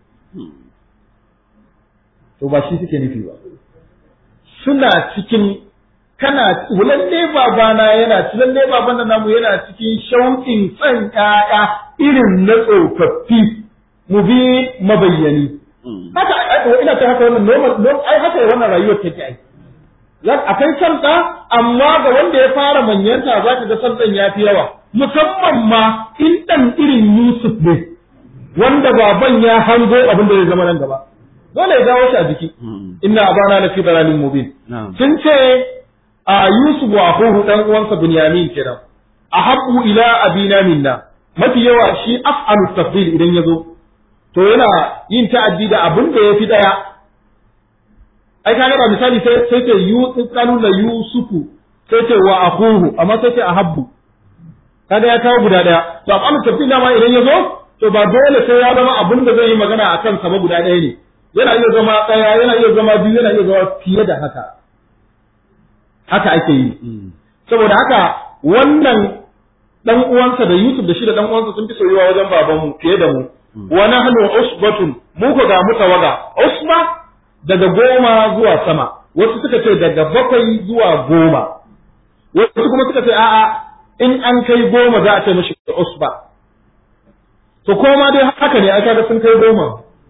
to ba shi suke nufi ba suna cikin kana lalle babana yana ci lalle baban nan namu yana cikin shauƙin san ƴaƴa irin na tsofaffi mu bi mabayyani haka ina ta haka wannan normal ai haka wannan rayuwar take ai akwai santa amma ga wanda ya fara manyanta za ka ga santan ya fi yawa musamman ma in ɗan irin Yusuf ne wanda baban ya hango abin da zai zama nan gaba dole ya dawo shi a jiki inna abana la fi dalalin mubin sun ce a Yusuf wa akhuhu dan uwansa Bunyamin kenan ahabbu ila abina minna mafi yawa shi af'alu tafdil idan yazo to yana yin ta'addi da abin da yafi daya ai ka ga misali sai sai ce Yusuf kanu la Yusufu sai ce wa akhuhu amma sai ce ahabbu kaga ya kawo guda daya to af'alu tafdil ma idan yazo to ba dole sai ya zama abin da zai yi magana akan sa ba guda daya ne yana iya zama daya yana iya zama biyu yana iya zama fiye da haka haka ake yi saboda haka wannan dan uwansa da Yusuf da shi da dan uwansa sun fi soyuwa wajen babanmu fiye da mu wa nahnu usbatun mu ko ga mu tawaga usba daga goma zuwa sama wasu suka ce daga bakwai zuwa goma wasu kuma suka ce a'a in an kai goma za a ce mishi usba to koma dai haka ne aka ga sun kai goma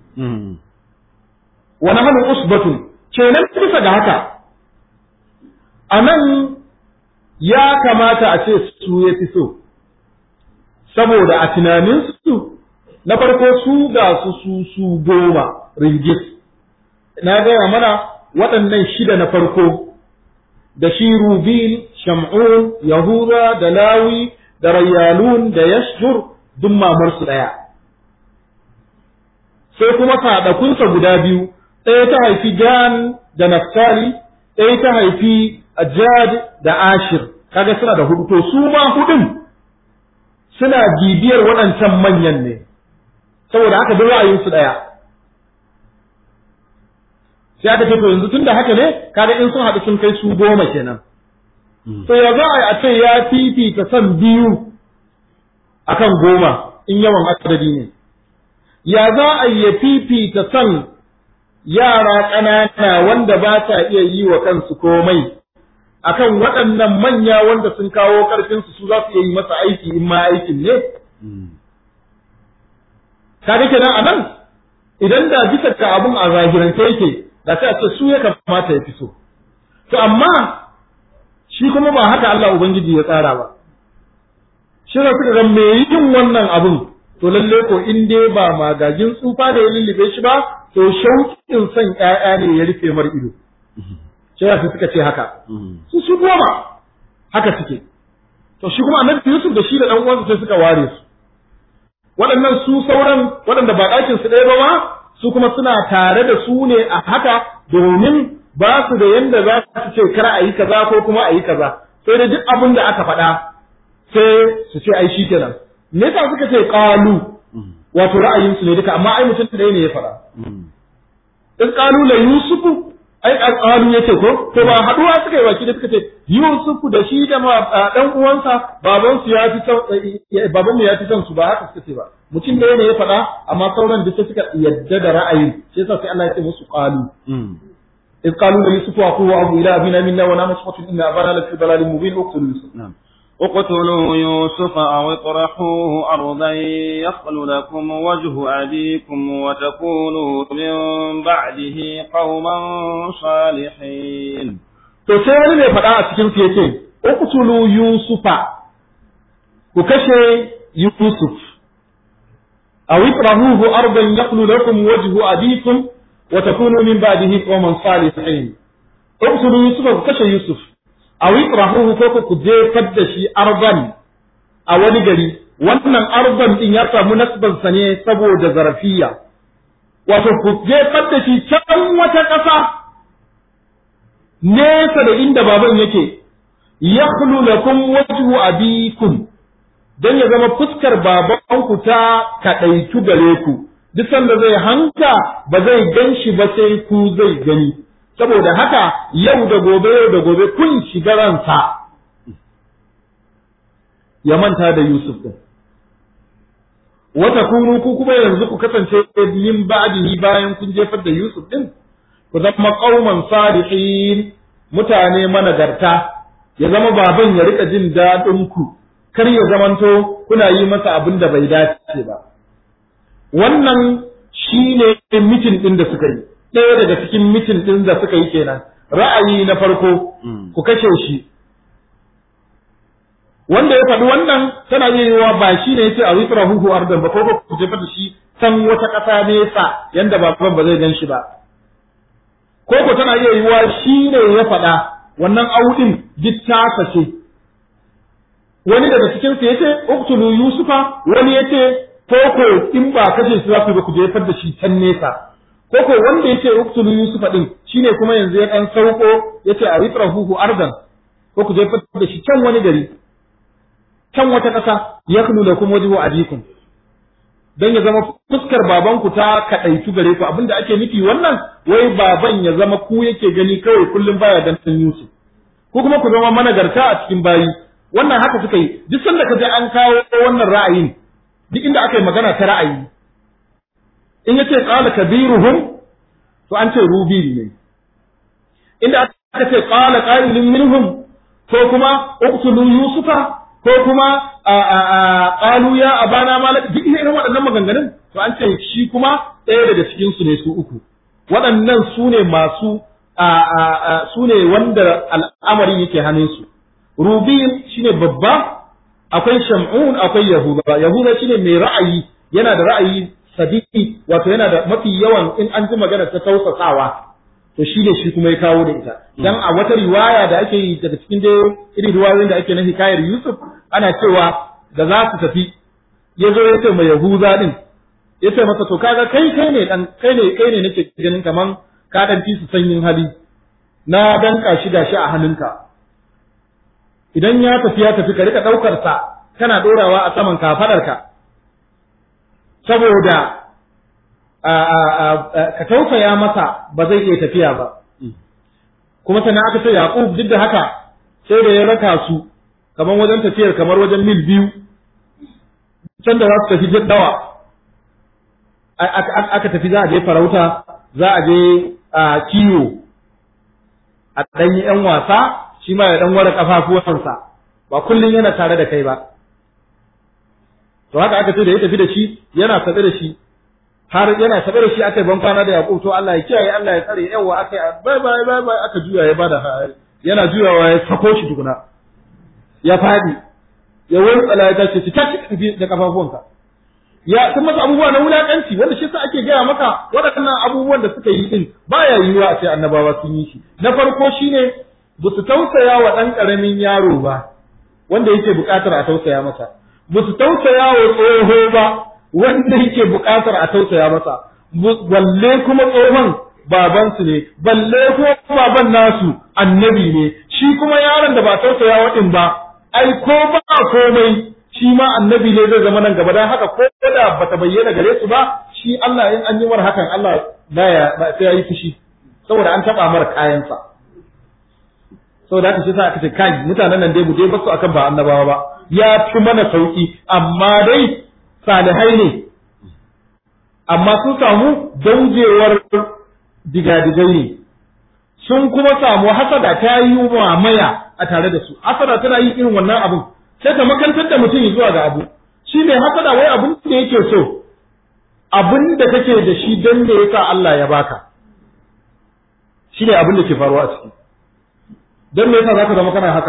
wa nahnu usbatun kenan bisa ga haka a nan ya kamata a ce su ya fi so, saboda a tunaninsu na farko su ga su su su goma ringis, na gaya mana waɗannan shida na farko da shi Rubin, Sham'un, Yahuda, da Lawi, da Rayyalun, da Yashjur duk mamarsu ɗaya. Sai kuma saɗakunsa guda biyu, ɗaya ta haifi Jan da Naftali, ɗaya ta haifi Ajad da Ashir kaga suna da hudu to su ma hudun suna bibiyar waɗancan manyan ne saboda haka duk ra'ayin su daya sai aka ce to yanzu tunda haka ne kaga in sun haɗu sun kai su goma kenan to ya za a ce ya fifita son biyu akan goma in yawan adadi ne ya za a ya fifita son yara ƙanana wanda ba ta iya yi wa kansu komai akan waɗannan manya wanda sun kawo ƙarfinsu su za su iya yi masa aiki in ma aikin ne? Kaga kenan a nan idan da bisa ka abun a zahirance yake da sai a ce su ya kamata ya fi so. To amma shi kuma ba haka Allah Ubangiji ya tsara ba. Shi da suka ga me yin wannan abun to lalle ko in dai ba magagin tsufa da ya lullube shi ba to shauƙin son ƴaƴa ne ya rufe mar ido. sai su suka ce haka su su goma haka suke to shi kuma annabi Yusuf da shi da dan uwansa sai suka ware su waɗannan su sauran waɗanda ba ɗakin su ɗaya ba ma su kuma suna tare da su ne a haka domin ba su da yanda za su ce kar a yi kaza ko kuma a yi kaza sai da duk abin da aka faɗa sai su ce ai shi kenan me yasa suka ce qalu wato ra'ayinsu ne duka amma ai mutum ɗaya ne ya faɗa in qalu la yusufu ai alƙalu yake ko to ba haduwa suka yi baki da suka ce Yusuf da shi da dan uwansa baban su ya fi son baban mu ya fi son su ba haka suka ce ba mutum da ne ya faɗa amma sauran duk suka yadda da ra'ayin shi yasa sai Allah ya ce musu qalu إذ قالوا ليوسف وأخوه أبو إلى أبينا منا ونحن نسقط إن أبانا لفي ضلال مبين اقتلوا يوسف نعم اقتلوا يوسف أو اطرحوه أرضا يخل لكم وجه أبيكم وتكونوا من بعده قوما صالحين to sai wani mai faɗa a cikin su yace uqtulu yusufa ku kashe yusuf aw itrahuhu ardan yaqulu lakum wajhu abikum wa takunu min ba'dihi qawman salihin uqtulu yusufa ku kashe yusuf aw itrahuhu ko ku jefar da shi ardan a wani gari wannan ardan din ya samu nasban sa ne saboda zarafiya wato ku jefar da shi can wata ƙasa nesa da inda baban yake yakhlu lakum wajhu abikum dan ya zama fuskar babanku ta kadaitu gare ku duk sanda zai hanka ba zai ganshi ba sai ku zai gani saboda haka yau da gobe yau da gobe kun shiga ransa ya manta da Yusuf din wata kunu ku kuma yanzu ku kasance yin ba'dihi bayan kun jefar da Yusuf din ku zama qauman salihin mutane managarta ya zama baban ya rika jin daɗin ku kar ya zamanto kuna yi masa abin da bai dace ba wannan shine mitin din da suka yi ɗaya daga cikin mitin din da suka yi kenan ra'ayi na farko ku kashe shi wanda ya faɗi wannan tana iya yiwa ba shi ne yace a witra huhu ardan ba ko ku jefa da shi san wata ƙasa nesa yanda baban ba zai gan shi ba ko ko tana iya yiwa shi ne ya faɗa wannan audin duk tasa ce wani daga cikin su yace uqtulu yusufa wani yace ko ko in ba kashe su za ku ba ku jefar da shi can nesa ko ko wanda yace uqtulu yusufa din shine kuma yanzu ya dan sauko yace a ritrahu ardan ko ku jefar da shi can wani gari can wata ƙasa yaknu lakum wajhu abikum dan ya zama fuskar babanku ta kadaitu gare ku abinda ake nufi wannan wai baban ya zama ku yake gani kawai kullum baya dan san Yusuf ko kuma ku zama managarta a cikin bayi wannan haka suka yi duk sanda ka je an kawo wannan ra'ayin duk inda aka yi magana ta ra'ayi in yace qala kabiruhum to an ce rubi ne inda aka ce qala qailun minhum ko kuma uqtulu yusufa ko kuma qalu ya abana malak duk irin waɗannan maganganun to an ce shi kuma ɗaya daga cikin su ne su uku waɗannan su ne masu su ne wanda al'amari yake hannunsu rubin shine babba akwai shamun akwai yahuda yahuda shine mai ra'ayi yana da ra'ayi sadiki wato yana da mafi yawan in an ji magana ta tausasawa to shi ne shi kuma ya kawo da ita dan a wata riwaya da ake yi daga cikin dai irin riwayoyin da ake na hikayar Yusuf ana cewa da za su tafi ya zo ya ce mai Yahuza din ya ce masa to kaga kai kai ne dan kai ne kai ne nake ganin kaman ka dan fi su sanyin hali na danka shi gashi a hannunka idan ya tafi ya tafi ka rika daukar sa kana dorawa a saman kafadarka saboda ka tausaya masa ba zai iya tafiya ba kuma sannan aka ce Yaqub duk da haka sai da ya raka su kamar wajen tafiyar kamar wajen mil biyu can da za su tafi jaddawa aka tafi za a je farauta za a je kiwo a ɗan yi ‘yan wasa shi ma ya ɗan ware ƙafafuwansa ba kullum yana tare da kai ba to haka aka ce da ya tafi da shi yana saɓe da shi har yana taɓa da shi aka yi ban kwana da Yaƙub to Allah ya kiyaye Allah ya tsare yawa aka yi bai bai bai bai aka juya ya bada yana juyawa ya sako shi tukuna ya fadi ya wani tsala ya tashi ci tashi da kafafuwanka ya sun masa abubuwa na wulakanci wanda shi sa ake gaya maka waɗannan abubuwan da suka yi din baya yiwuwa a ce annabawa sun yi shi na farko shine ba su tausaya wa ɗan ƙaramin yaro ba wanda yake buƙatar a tausaya masa ba su tausaya wa tsoho ba wanda yake buƙatar a tausaya masa balle kuma tsohon babansu ne balle kuma baban nasu annabi ne shi kuma yaron da ba tausaya waɗin ba ai ko ba komai shi ma annabi ne zai zama nan gaba dan haka ko da bata bayyana gare su ba shi Allah in an yi mar hakan Allah baya sai yayi fushi saboda an taba mar kayansa saboda haka shi sa aka ce kai mutanen nan dai mu dai basu akan ba annabawa ba ya fi mana sauki amma dai salihai ne amma sun samu daujewar digadigai ne sun kuma samu hasada ta yi mamaya a tare da su hasada tana yi irin wannan abin sai ta makantar da mutum zuwa ga abu shi ne hasada wai abin da yake so abin da kake da shi don da yasa Allah ya baka shi ne abin da ke faruwa a ciki don me yasa zaka zama kana haka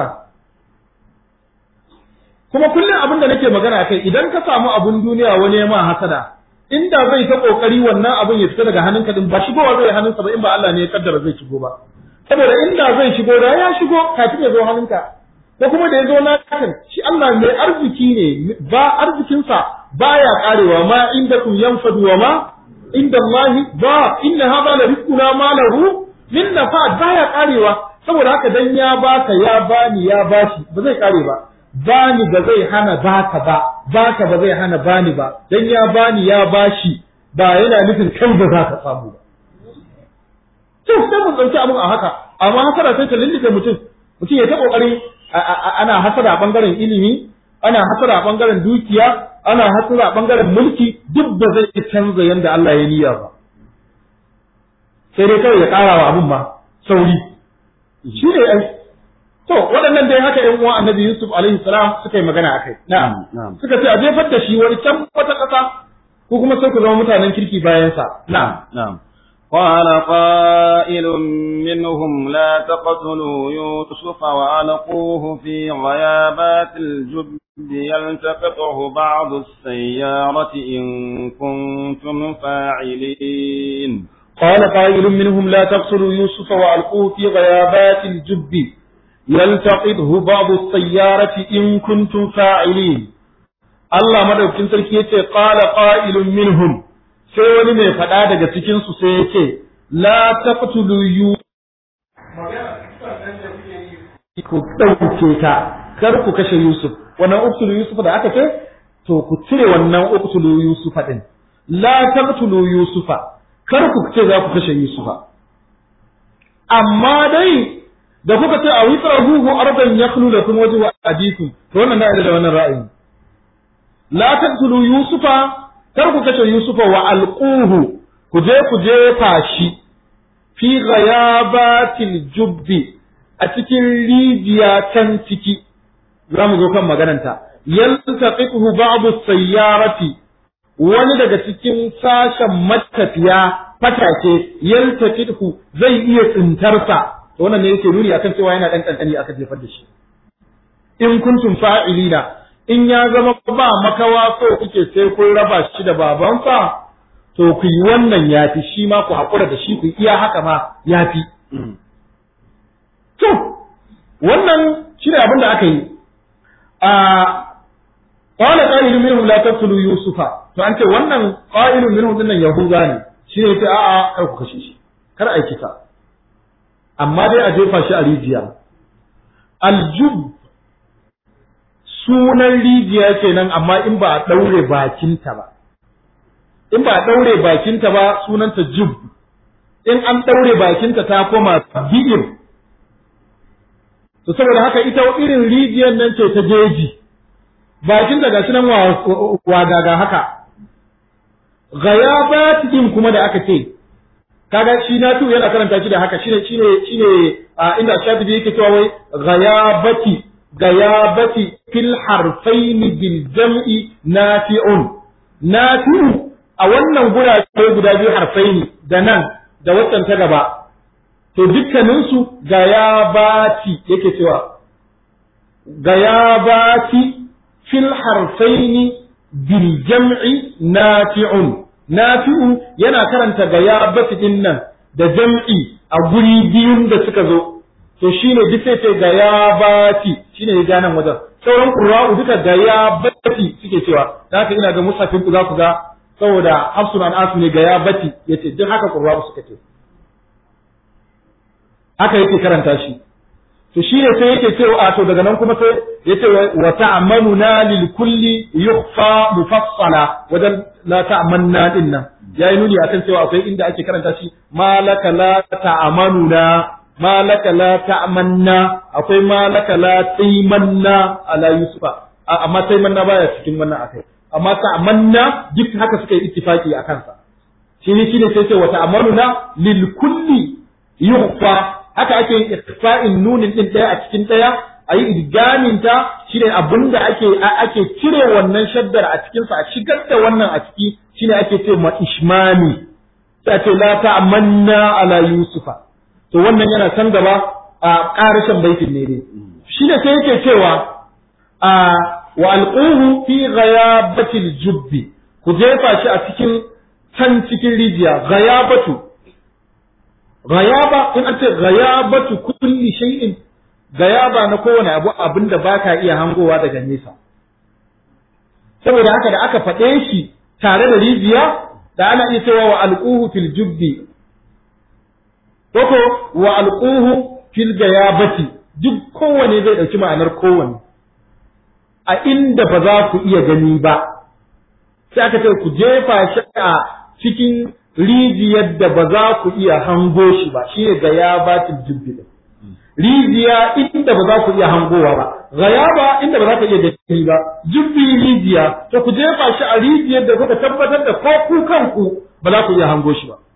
kuma kullum abin da nake magana kai idan ka samu abun duniya wani ya ma hasada inda zai ta kokari wannan abin ya fita daga hannunka din ba shigowa zai hannunsa ba in ba Allah ne ya kaddara zai shigo ba saboda inda zai shigo da ya shigo kafin ya zo hannunka ko kuma da ya zo lakan shi Allah mai arziki ne ba arzikinsa baya karewa ma inda kun yanfadu wa ma inda Allah ba inna hada la rizquna ma lahu min nafad baya karewa saboda haka dan ya baka ya bani ya bashi ba zai kare ba bani ba zai hana baka ba baka ba zai hana bani ba dan ya bani ya bashi ba yana nufin kai ba za ka samu ba to sai mun dauki abun a haka amma hasara sai ta lindike mutum mutum ya ta kokari ana hasara a bangaren ilimi ana hasara a bangaren dukiya ana hasara a bangaren mulki duk ba zai canza yanda Allah ya niyya ba sai dai kawai ya ƙara wa abun ma sauri shi ne ai to waɗannan dai haka ƴan uwan annabi Yusuf alaihi salam suka yi magana akai na'am suka ce a jefar da shi wani can wata ƙasa ko kuma sai ku zama mutanen kirki bayan sa na'am na'am قال قائل منهم لا تقتلوا يوسف وألقوه في غيابات الجب يلتقطه بعض السيارة إن كنتم فاعلين قال قائل منهم لا تقتلوا يوسف وألقوه في غيابات الجب يلتقطه بعض السيارة إن كنتم فاعلين Allah madaukin sarki yace qala qa'ilun minhum sai wani mai faɗa daga cikin su sai yace la taqtulu yu ku dauke ta kar ku kashe Yusuf wannan uktulu Yusuf da aka ce to ku cire wannan uktulu Yusuf din la taqtulu Yusufa kar ku ce za ku kashe Yusufa amma dai da kuka ce a witsarahu ardan yakhlu lakum wajhu abikum to wannan da da wannan ra'ayi la taqtulu yusufa kar ku kashe yusufa wa alquhu ku je ku jefa shi fi ghayabatil jubbi a cikin rijiya can ciki za mu zo kan magananta yaltaqihu ba'du sayyarati wani daga cikin sashen matafiya fatake yaltaqihu zai iya tsintarsa to wannan ne yake nuni akan cewa yana dan kankani aka jefar da shi in kuntum fa'ilina in ya zama ba makawa so kuke sai kun raba shi da babansa to ku yi wannan yafi shi ma ku haƙura da shi ku iya haka ma yafi to wannan shi ne abin da aka yi a qala qailun minhum la taqtulu yusufa to an ce wannan qailun minhum dinnan yahuda ne shi ne sai a'a kar ku kashe shi kar a kisa amma dai a jefa shi a rijiya aljub sunan rijiya kenan amma in ba a ɗaure bakinta ba in ba a ɗaure bakinta ba sunanta jub in an ɗaure bakinta ta koma bi'ir to saboda haka ita irin rijiyar nan ce ta jeji bakinta ga nan wagaga haka ghayabat din kuma da aka ce kaga shi na tu yana karanta shi da haka shine shine shine inda shafi'i yake cewa wai ghayabati ghayabati fil harfain bil jam'i nafi'un nafi'u a wannan gurabe guda biyu harfaini da nan da waccan ta gaba to dukkanin su gayabati yake cewa gayabati fil harfaini bil jam'i nafi'un nafi'u yana karanta gayabati din nan da jam'i a guri biyun da suka zo to shine duk sai ce gayabati shine ya ja nan wajen sauran qurra'u duka gayabati suke cewa da haka ina ga musafin ku za ku ga saboda hafsun an asu ne gayabati yace duk haka qurra'u suka ce haka yake karanta shi to shi ne sai yake cewa to daga nan kuma sai yace wa ta'ammanuna lil kulli yukhfa mufassala wajen la ta'amanna din nan yayi nuni akan cewa akwai inda ake karanta shi malaka la ta'amanuna malaka la ta'amanna akwai malaka la taimanna ala yusufa amma taimanna baya cikin wannan akai amma ta'amanna duk haka suka yi ittifaki a kansa shi ne shi ne sai ce wa ta'amanuna lil kulli yukhfa haka ake yin ikhfa'in nunin din daya a cikin daya ayi idgamin ta shine abinda ake ake cire wannan shaddar a cikin sa a shigar da wannan a ciki shine ake ce ma ishmami sai ce la ta'manna ala yusufa to wannan yana can gaba a karishan baitin ne dai shine sai yake cewa a wa alquhu fi ghayabatil jubbi ku jefa shi a cikin can cikin rijiya ghayabatu ghayaba in an ce ghayabatu kulli shay'in ghayaba na kowane abu abinda baka iya hangowa daga nesa saboda haka da aka faɗe shi tare da rijiya da ana iya cewa wa alquhu fil jubbi koko wa alquhu fil gayabati duk kowane zai dauki ma'anar kowane a inda ba za ku iya gani ba sai aka ce ku jefa shi a cikin rijiyar da ba za ku iya hango shi ba shi ne gayabatul jubbi rijiya inda ba za ku iya hangowa ba gayaba inda ba za ka iya gani ba jubbi rijiya to ku jefa shi a rijiyar da kuka tabbatar da ko ku kanku ba za ku iya hango shi ba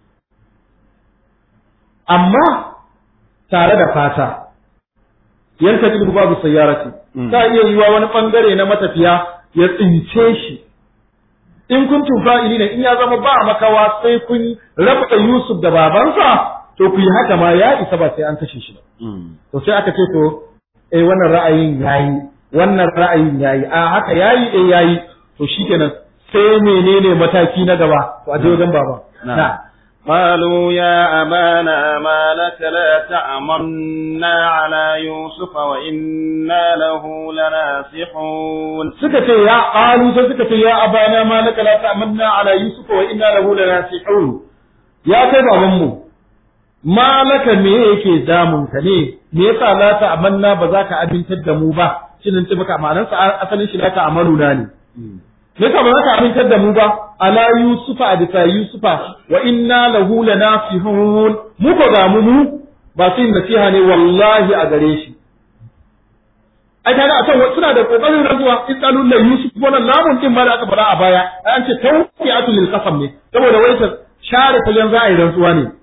amma tare da fata yanka cikin babu sayyarati ta iya yiwa wani bangare na matafiya ya tsince shi in kun fa'ili ne in ya zama ba makawa sai kun raba Yusuf da babansa to ku yi haka ma ya isa ba sai an kashe shi ba to sai aka ce to eh wannan ra'ayin yayi wannan ra'ayin yayi a haka yayi eh yayi to shikenan sai menene mataki na gaba to a je wajen baba na قالوا يا أبانا ما لك لا تأمنا على يوسف وإنا له لناصحون suka ce ya qalu sai suka ce ya abana ma laka la ta'manna ala yusuf wa inna lahu lanasihun ya kai baban mu ma laka me yake damun ka ne me yasa la ta'manna ba za ka abintar da mu ba shin ce maka ma'anar sa asalin shi la ta'maluna ne me yasa ba za ka amintar da mu ba ala yusufa a bisa yusufa wa inna lahu lanasihun mu ko ga mu mu ba su yin nasiha ne wallahi a gare shi ai kaga a can suna da kokarin rantsuwa in qalu la yusuf wannan lamun din ma da aka fara a baya ai an ce tawqi'atu lil qasam ne saboda wai ta share fagen za a yi rantsuwa ne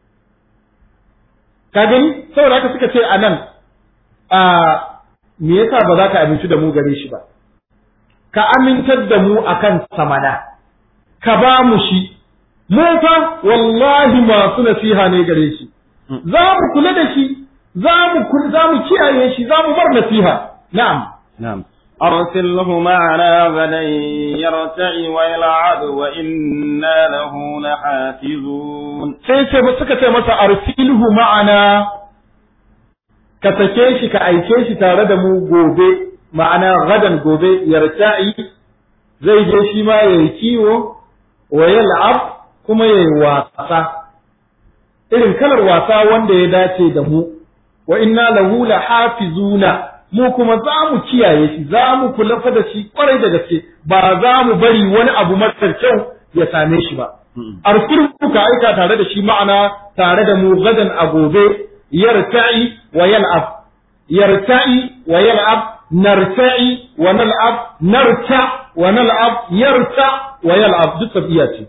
ka gani saboda haka suka ce a nan a me yasa ba za ka aminci da mu gare shi ba ka amintar da mu akan samana ka ba mu shi mu fa wallahi masu nasiha ne gare shi za mu kula da shi za mu za mu kiyaye shi za mu bar nasiha na'am نعم أرسله معنا غدا يرتع ويلعب وإنا له لحافظون sai ce suka ce masa arsilhu ma'ana ka sake shi ka aike shi tare da mu gobe ma'ana gadan gobe yarta'i zai je shi ma yayi kiwo wa yal'ab kuma yayi wasa irin kalar wasa wanda ya dace da mu wa inna lahu lahafizuna mu kuma za mu kiyaye shi za mu kula fa da shi kwarai da gaske ba za mu bari wani abu marar kyau ya same shi ba arsilhu ka aika tare da shi ma'ana tare da mu gadan a gobe yarta'i wa yal'ab yarta'i wa yal'ab narta'i wa nal'ab narta wa nal'ab yarta wa yal'ab duk tafiya ce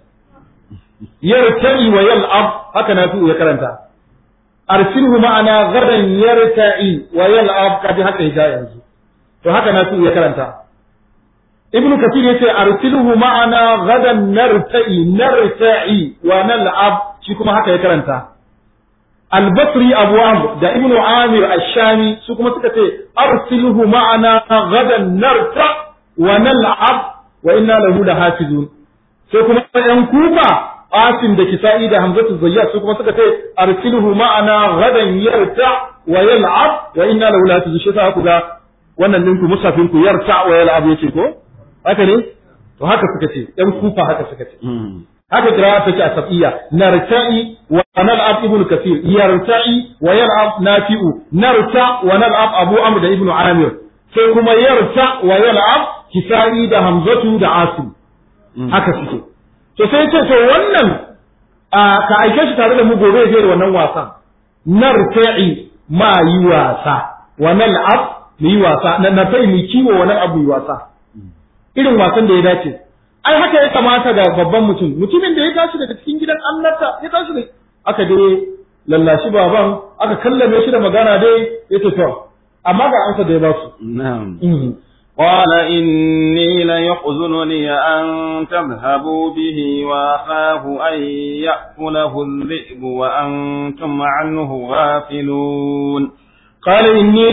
yarta'i wa yal'ab haka na ya karanta arsilhu ma'ana gadan yarta'i wa yal'ab kaji haka ya yanzu to haka na ya karanta ibnu kathir yace arsilhu ma'ana gadan narta'i narta'i wa nal'ab shi kuma haka ya karanta al-basri abu amr da ibnu amir ash-shami su kuma suka ce arsilhu ma'ana gadan narta wa nal'ab wa inna lahu lahafizun sai kuma yan kufa asim da kisa'i da hamzatu zayyat su kuma suka ce arsilhu ma'ana gadan yarta wa yal'ab wa inna lahu lahafizun shi sa ku ga wannan ninku musafin ku yarta wa yal'ab yace ko haka ne to haka suka ce ɗan kufa haka suka ce haka kira take a safiya narta'i wa nal'ab ibn kathir yarta'i wa yal'ab nafi'u narta wa nal'ab abu amr da ibn amir sai kuma yarta wa yal'ab kisa'i da hamzatu da asim haka suke to sai ce to wannan ka aike shi tare da mu gobe zai wannan wasan narta'i ma yi wasa wa nal'ab mu yi wasa na kai mu kiwo wani abu yi wasa irin wasan da ya dace ai haka ya kamata ga babban mutum mutumin da ya tashi daga cikin gidan annabta ya tashi da aka dai lallashi baban aka kallame shi da magana dai ya ce to amma ga ansa da ya ba su na'am قال إني ليحزنني أن تذهبوا به وأخاف أن يأكله الذئب وأنتم عنه غافلون قال إني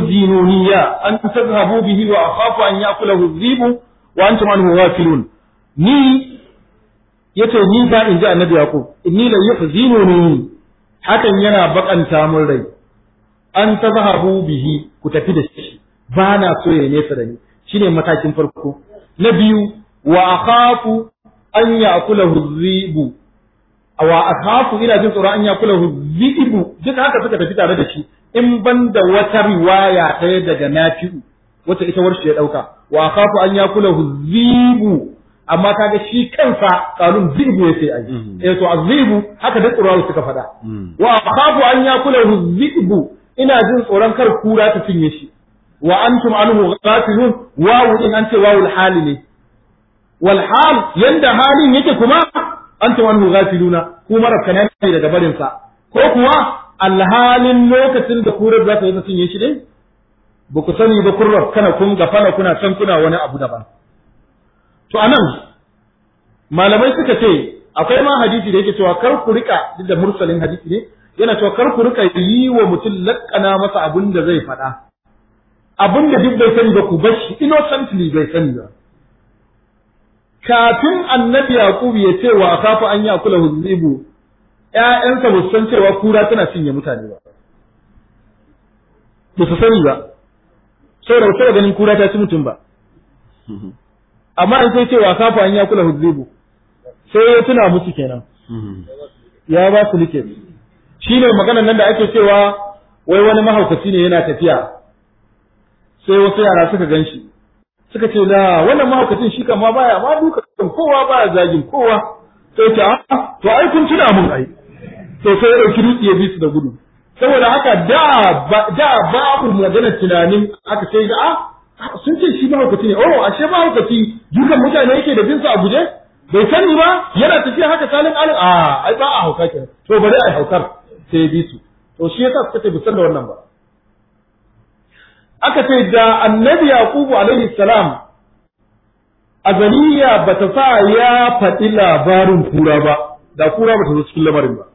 ليحزنني أن تذهبوا به وأخاف أن يأكله الذئب wa antum anhu ghafilun ni yace ni fa in ji annabi yaqub inni la yuhzinuni hakan yana bakanta mun rai an tazhabu bihi ku tafi da shi ba na so ya nesa da ni shine matakin farko na biyu wa akhafu an ya'kulahu dhibu wa akhafu ina jin tsoron an ya'kulahu dhibu duk haka suka tafi tare da shi in ban da wata riwaya ɗaya daga nafi'u wata ita warshe ya ɗauka wa akhafu an ya'kulahu dhibu amma kaga shi kansa kanun zibu yace ai eh to azibu haka da qur'ani suka faɗa wa akhafu an yakulahu zibu ina jin tsoron kar kura ta cinye shi wa antum anhu ghafilun wawu in an ce wawul hali ne wal hal yanda halin yake kuma antum anhu ghafiluna ku marafkana ne daga barin sa ko kuwa alhalin lokacin da kurar za ta yi ta cinye shi ne ba ku sani ba kun kana kun gafana kuna can kuna wani abu daban To anan malamai suka ce akwai ma hadisi da yake cewa kar ku rika duk da mursalin hadisi ne yana cewa kar ku rika yi wa mutum lakkana masa abin da zai faɗa abin da duk bai sani ba ku bar shi innocently bai sani ba kafin annabi yaqub ya ce wa akafu an yakula huzibu ƴaƴansa ba su san cewa kura tana cinye mutane ba ba su sani ba saboda ba ganin kura ta ci mutum ba amma in sai ce wasa fa an ya kula hudzibu sai ya tuna musu kenan ya ba su like shi ne maganar nan da ake cewa wai wani mahaukaci ne yana tafiya sai wasu yara suka gan shi suka ce da wannan mahaukacin shi kama baya ma duka kowa baya zagin kowa sai ce a to ai kun tuna mun ai to sai ya dauki dutse ya bi su da gudu saboda haka da da babu maganar tunanin aka sai da a sun ce shi mahaukaci ne oh ashe mahaukaci dukan mutane yake da binsa a guje bai sani ba yana tafiya haka salin alin a ai ba a hauka kenan to bari ai haukar sai ya bi su to shi yasa suka ce bisan da wannan ba aka ce da annabi yaqubu alaihi salam azaliya bata sa ya faɗi labarin kura ba da kura bata zo cikin lamarin ba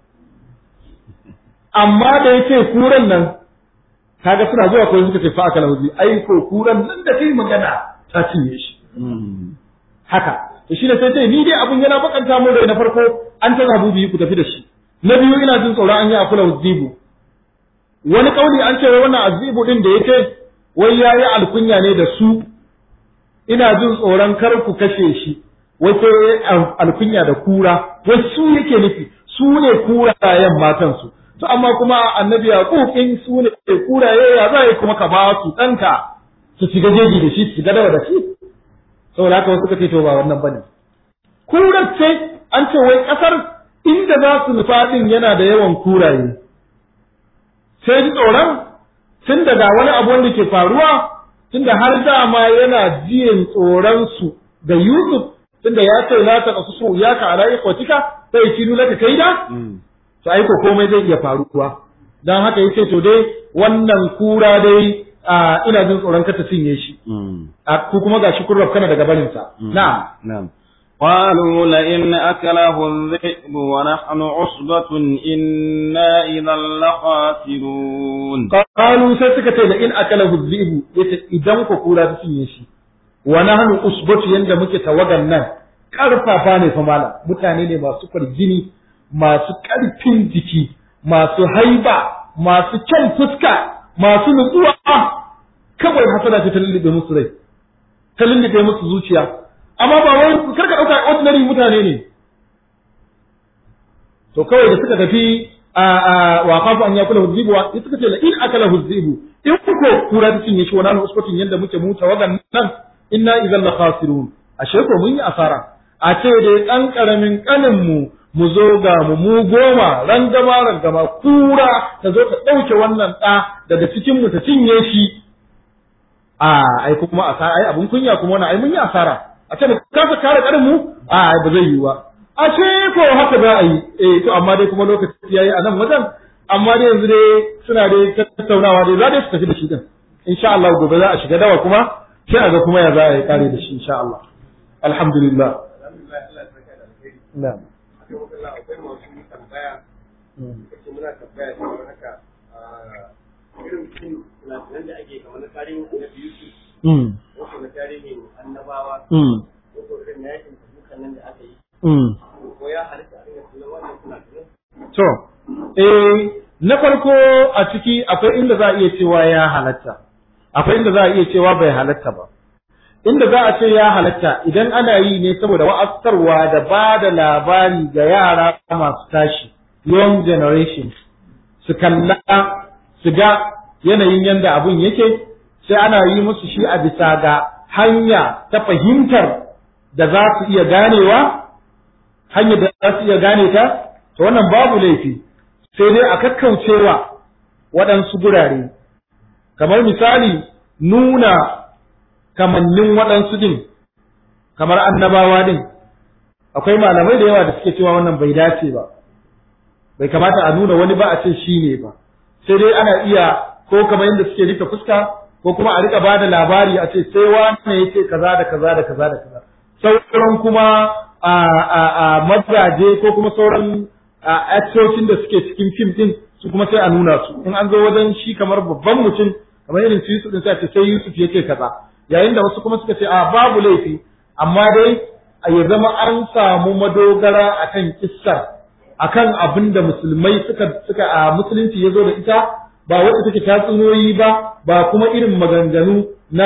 amma da yake kuran nan kaga suna zuwa ko suka ce fa aka lahuzi ai ko kuran nan da kai magana ta cinye shi haka to shine sai sai ni dai abun yana bakanta mu rai na farko an ta zabu biyu ku tafi da shi na biyu ina jin tsoron an yi akula zibu wani kauli an ce wannan azibu din da yake wai yayi alkunya ne da su ina jin tsoron kar ku kashe shi wai sai alkunya da kura wai su yake nufi su ne kurayen matansu to amma kuma annabi yaqub in su ne kuraye ya za kuma ka ba su danka su shiga jeji da shi su shiga dawa da shi saboda haka wasu kace to ba wannan bane kurar ce an ce wai kasar inda za su nufa din yana da yawan kuraye sai ji tsoron tun daga wani abu wanda ke faruwa tunda har dama yana jiyan tsoron su da Yusuf tunda ya ce la ta kasu su ya ka ala ikwatika sai shi nuna ka kaida to ai ko komai zai iya faruwa dan haka yace to dai wannan kura dai a ina jin tsoron ka ta cinye shi a ku kuma gashi kun rafkana daga barin sa na'am na'am قالوا لئن أكله الذئب ونحن عصبة إنا إذا لخاسرون قالوا سيسكت لئن أكله الذئب إذا كورا تسيني شي ونحن عصبة يند muke tawagan nan karfafa ne fa mala mutane ne masu farjini masu karfin jiki masu haiba masu kyan fuska masu nutsuwa kawai hasada ce ta lullube musu rai ta lullube musu zuciya amma ba wai kar ka dauka ordinary mutane ne to kawai da suka tafi a a wa qafu an yakula huzibu wa suka ce la in akala huzibu in ko kura ta cinye shi wannan uskutin yanda muke mu tawagan nan inna idan la khasirun ashe ko mun yi asara a ce dai dan karamin kanin mu mu zo ga mu mu goma rangama rangama kura ta zo ta dauke wannan da daga cikin mu ta cinye shi a ai kuma asara ai abun kunya kuma wannan ai mun yi asara a ce kasa kare karin mu a ba zai yi ba a ce ko haka za a yi eh to amma dai kuma lokaci yayi a nan wajen amma dai yanzu dai suna dai tattaunawa dai za dai su tafi da shi din insha Allah gobe za a shiga dawa kuma sai a ga kuma ya za a yi kare da shi insha Allah alhamdulillah na'am Mm. wasu na tarihin annabawa wasu irin yakin tabukan To, eh, na farko a ciki akwai inda za a iya cewa ya halatta, akwai inda za a iya cewa bai halatta ba. Inda za a ce ya halatta idan ana yi ne saboda wa'azarwa da ba da labari ga yara masu tashi, young generation, su kalla, su ga yanayin yanda abun yake, sai ana yi musu shi a bisa ga hanya ta fahimtar da za su iya ganewa, hanyar da za su iya gane ta, to wannan babu laifi sai dai a kakkaucewa waɗansu gurare kamar misali nuna kamannin waɗansu din kamar annabawa din akwai malamai da yawa da suke cewa wannan bai dace ba bai kamata a nuna wani ba a ce shi ne ba sai dai ana iya ko kamar yadda suke rika fuska ko kuma a rika ba da labari a ce sai wani ya ce kaza da kaza da kaza da kaza sauran kuma a mazaje ko kuma sauran a actocin da suke cikin fim din su kuma sai a nuna su in an zo wajen shi kamar babban mutum kamar irin su Yusuf din sai ce sai Yusuf yake kaza yayin da wasu kuma suka ce a babu laifi amma dai ya zama an samu madogara akan kissar akan abin da musulmai suka suka a musulunci ya zo da ita ba wacce take tatsuniyoyi ba ba kuma irin maganganu na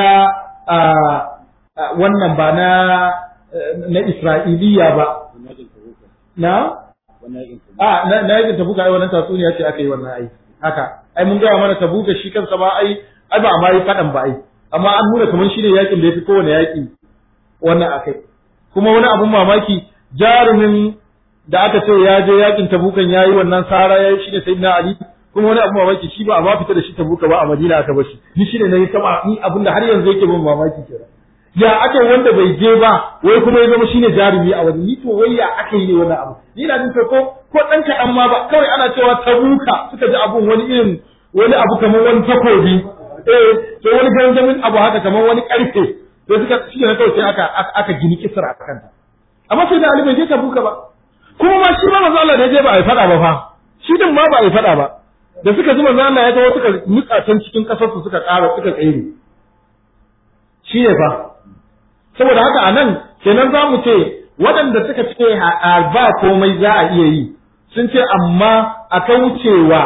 wannan ba na na Isra'iliya ba na a na na yakin tabuka ai wannan tatsuniya ce aka yi wannan ai haka ai mun gaya mana tabuka shi kansa ba ai ai ba amma yi fadan ba ai amma an nuna kamar shi ne yakin da yafi kowane yaki wannan akai kuma wani abun mamaki jarumin da aka ce ya je yakin tabukan yayi wannan sara yayi shi ne sayyidina ali kuma wani abun mamaki shi ba a ma fita da shi tabuka ba a madina aka bar shi ni shi ne nayi sama ni abin da har yanzu yake bin mamaki kenan ya aka wanda bai je ba wai kuma ya zama shine jarumi a wani ni to wai ya aka yi ne wannan abu ni na jin ko ko dan kaɗan ma ba kawai ana cewa tabuka suka ji abun wani irin wani abu kamar wani takobi eh to wani gangamin abu haka kamar wani karfe sai suka shi ne kawai sai aka aka gini kisra a kanta amma sai da Ali bai je tabuka ba kuma ma shi ma manzo Allah da ya je ba a faɗa ba fa shi din ma ba a faɗa ba da suka ji manzo Allah ya tawo suka nutsa can cikin kasar su suka ƙara suka tsaye shi ne fa saboda haka a nan kenan za mu ce waɗanda suka ce ba komai za a iya yi sun ce amma a kaucewa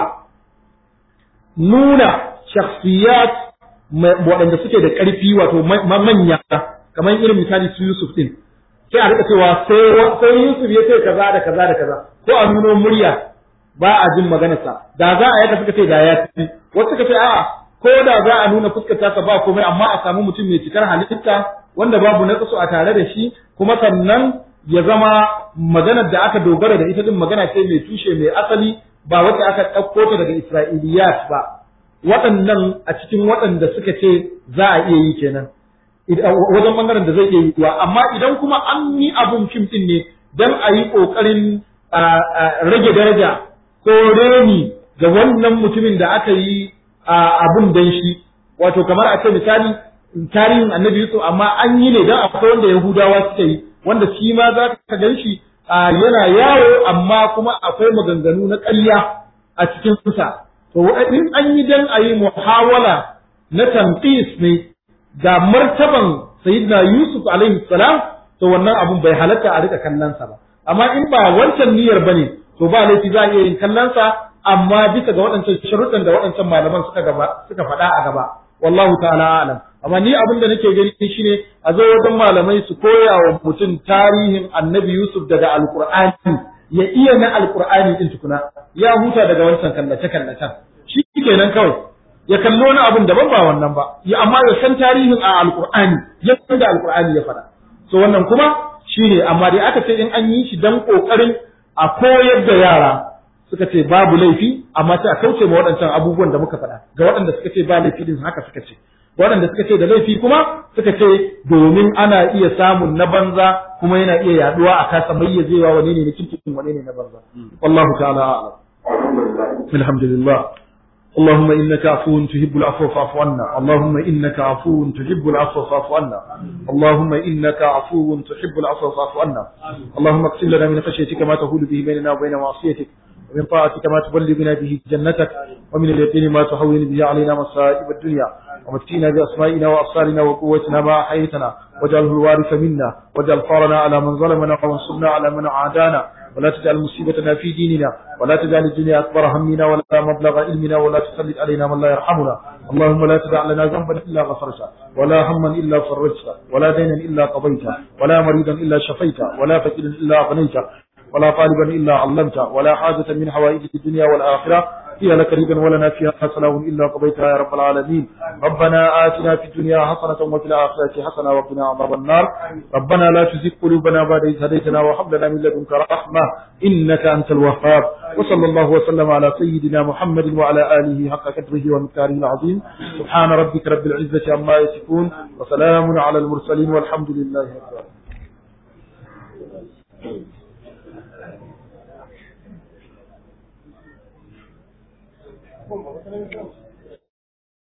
nuna shakhsiyat waɗanda suke da ƙarfi wato manya kamar irin misali su Yusuf din sai a rika cewa sai Yusuf ya ce kaza da kaza da kaza ko a nuno murya ba a jin maganarsa da za a yaka suka ce da ya ci wasu suka ce a'a ko da za a nuna fuskar tasa ba komai amma a samu mutum mai cikar halitta wanda babu na a tare da shi kuma sannan ya zama maganar da aka dogara da ita din magana ce mai tushe mai asali ba wacce aka ɗauko ta daga Isra'iliyat ba waɗannan a cikin waɗanda suka ce za a iya yi kenan wajen bangaren da zai iya yi amma idan kuma an yi abun fim din ne dan a yi ƙoƙarin rage daraja ko reni ga wannan mutumin da aka yi abun dan shi wato kamar a ce misali tarihin annabi Yusuf amma an yi ne don akwai wanda Yahudawa suka yi wanda shi ma za ka gan shi yana yawo amma kuma akwai maganganu na ƙarya a cikin sa to in an yi dan a yi muhawala na tanqis ne ga martaban sayyidina Yusuf alaihi salam to wannan abun bai halatta a rika kallon sa ba amma in ba wancan niyyar bane to ba laifi za a iya yin kallon sa amma bisa ga waɗancan sharuɗan da waɗancan malaman suka gaba suka faɗa a gaba wallahu ta'ala alam amma ni abin da nake gani shine a zo wajen malamai su koya wa mutum tarihin annabi Yusuf daga alqur'ani ya iya na alqur'ani din tukuna ya huta daga wancan kallace kallacen shi kenan kawai ya kallo wani abin daban ba wannan ba ya amma ya san tarihin a alqur'ani ya san da alqur'ani ya faɗa so wannan kuma shine amma dai aka ce in an yi shi dan kokarin a koyar da yara suka ce babu laifi amma sai a kauce ma waɗancan abubuwan da muka faɗa ga waɗanda suka ce ba laifi din haka suka ce waɗanda suka ce da laifi kuma suka ce domin ana iya samun na banza kuma yana iya yaduwa a kasa mayyazewa wani ne na kirkin wani ne na banza wallahu ta'ala a'lam alhamdulillah اللهم إنك عفو تحب العفو فاعف عنا اللهم إنك عفو تحب العفو فاعف عنا اللهم إنك عفو تحب العفو فاعف عنا اللهم اقسم لنا من خشيتك ما تهول به بيننا وبين معصيتك ومن طاعتك ما تبلغنا به جنتك ومن اليقين ما تهون به علينا مصائب الدنيا ومتينا بأسمائنا وأبصارنا وقوتنا ما أحييتنا واجعله الوارث منا واجعل ثارنا على من ظلمنا وانصرنا على من عادانا ولا تجعل مصيبتنا في ديننا ولا تجعل الدنيا أكبر همنا ولا مبلغ علمنا ولا تسلط علينا من لا يرحمنا اللهم لا تدع لنا ذنبا إلا غفرته ولا هما إلا فرجته ولا دينا إلا قضيته ولا مريضا إلا شفيته ولا فقيرا إلا أغنيته ولا طالبا إلا علمته ولا حاجة من حوائج الدنيا والآخرة هي لك ريبا ولنا فيها حسنة إلا قضيتها يا رب العالمين ربنا آتنا في الدنيا حسنة وفي الآخرة حسنة وقنا عذاب النار ربنا لا تزغ قلوبنا بعد إذ هديتنا وهب لنا من لدنك رحمة إنك أنت الوهاب وصلى الله وسلم على سيدنا محمد وعلى آله حق قدره ومقداره العظيم سبحان ربك رب العزة عما يصفون وسلام على المرسلين والحمد لله رب العالمين Thank you.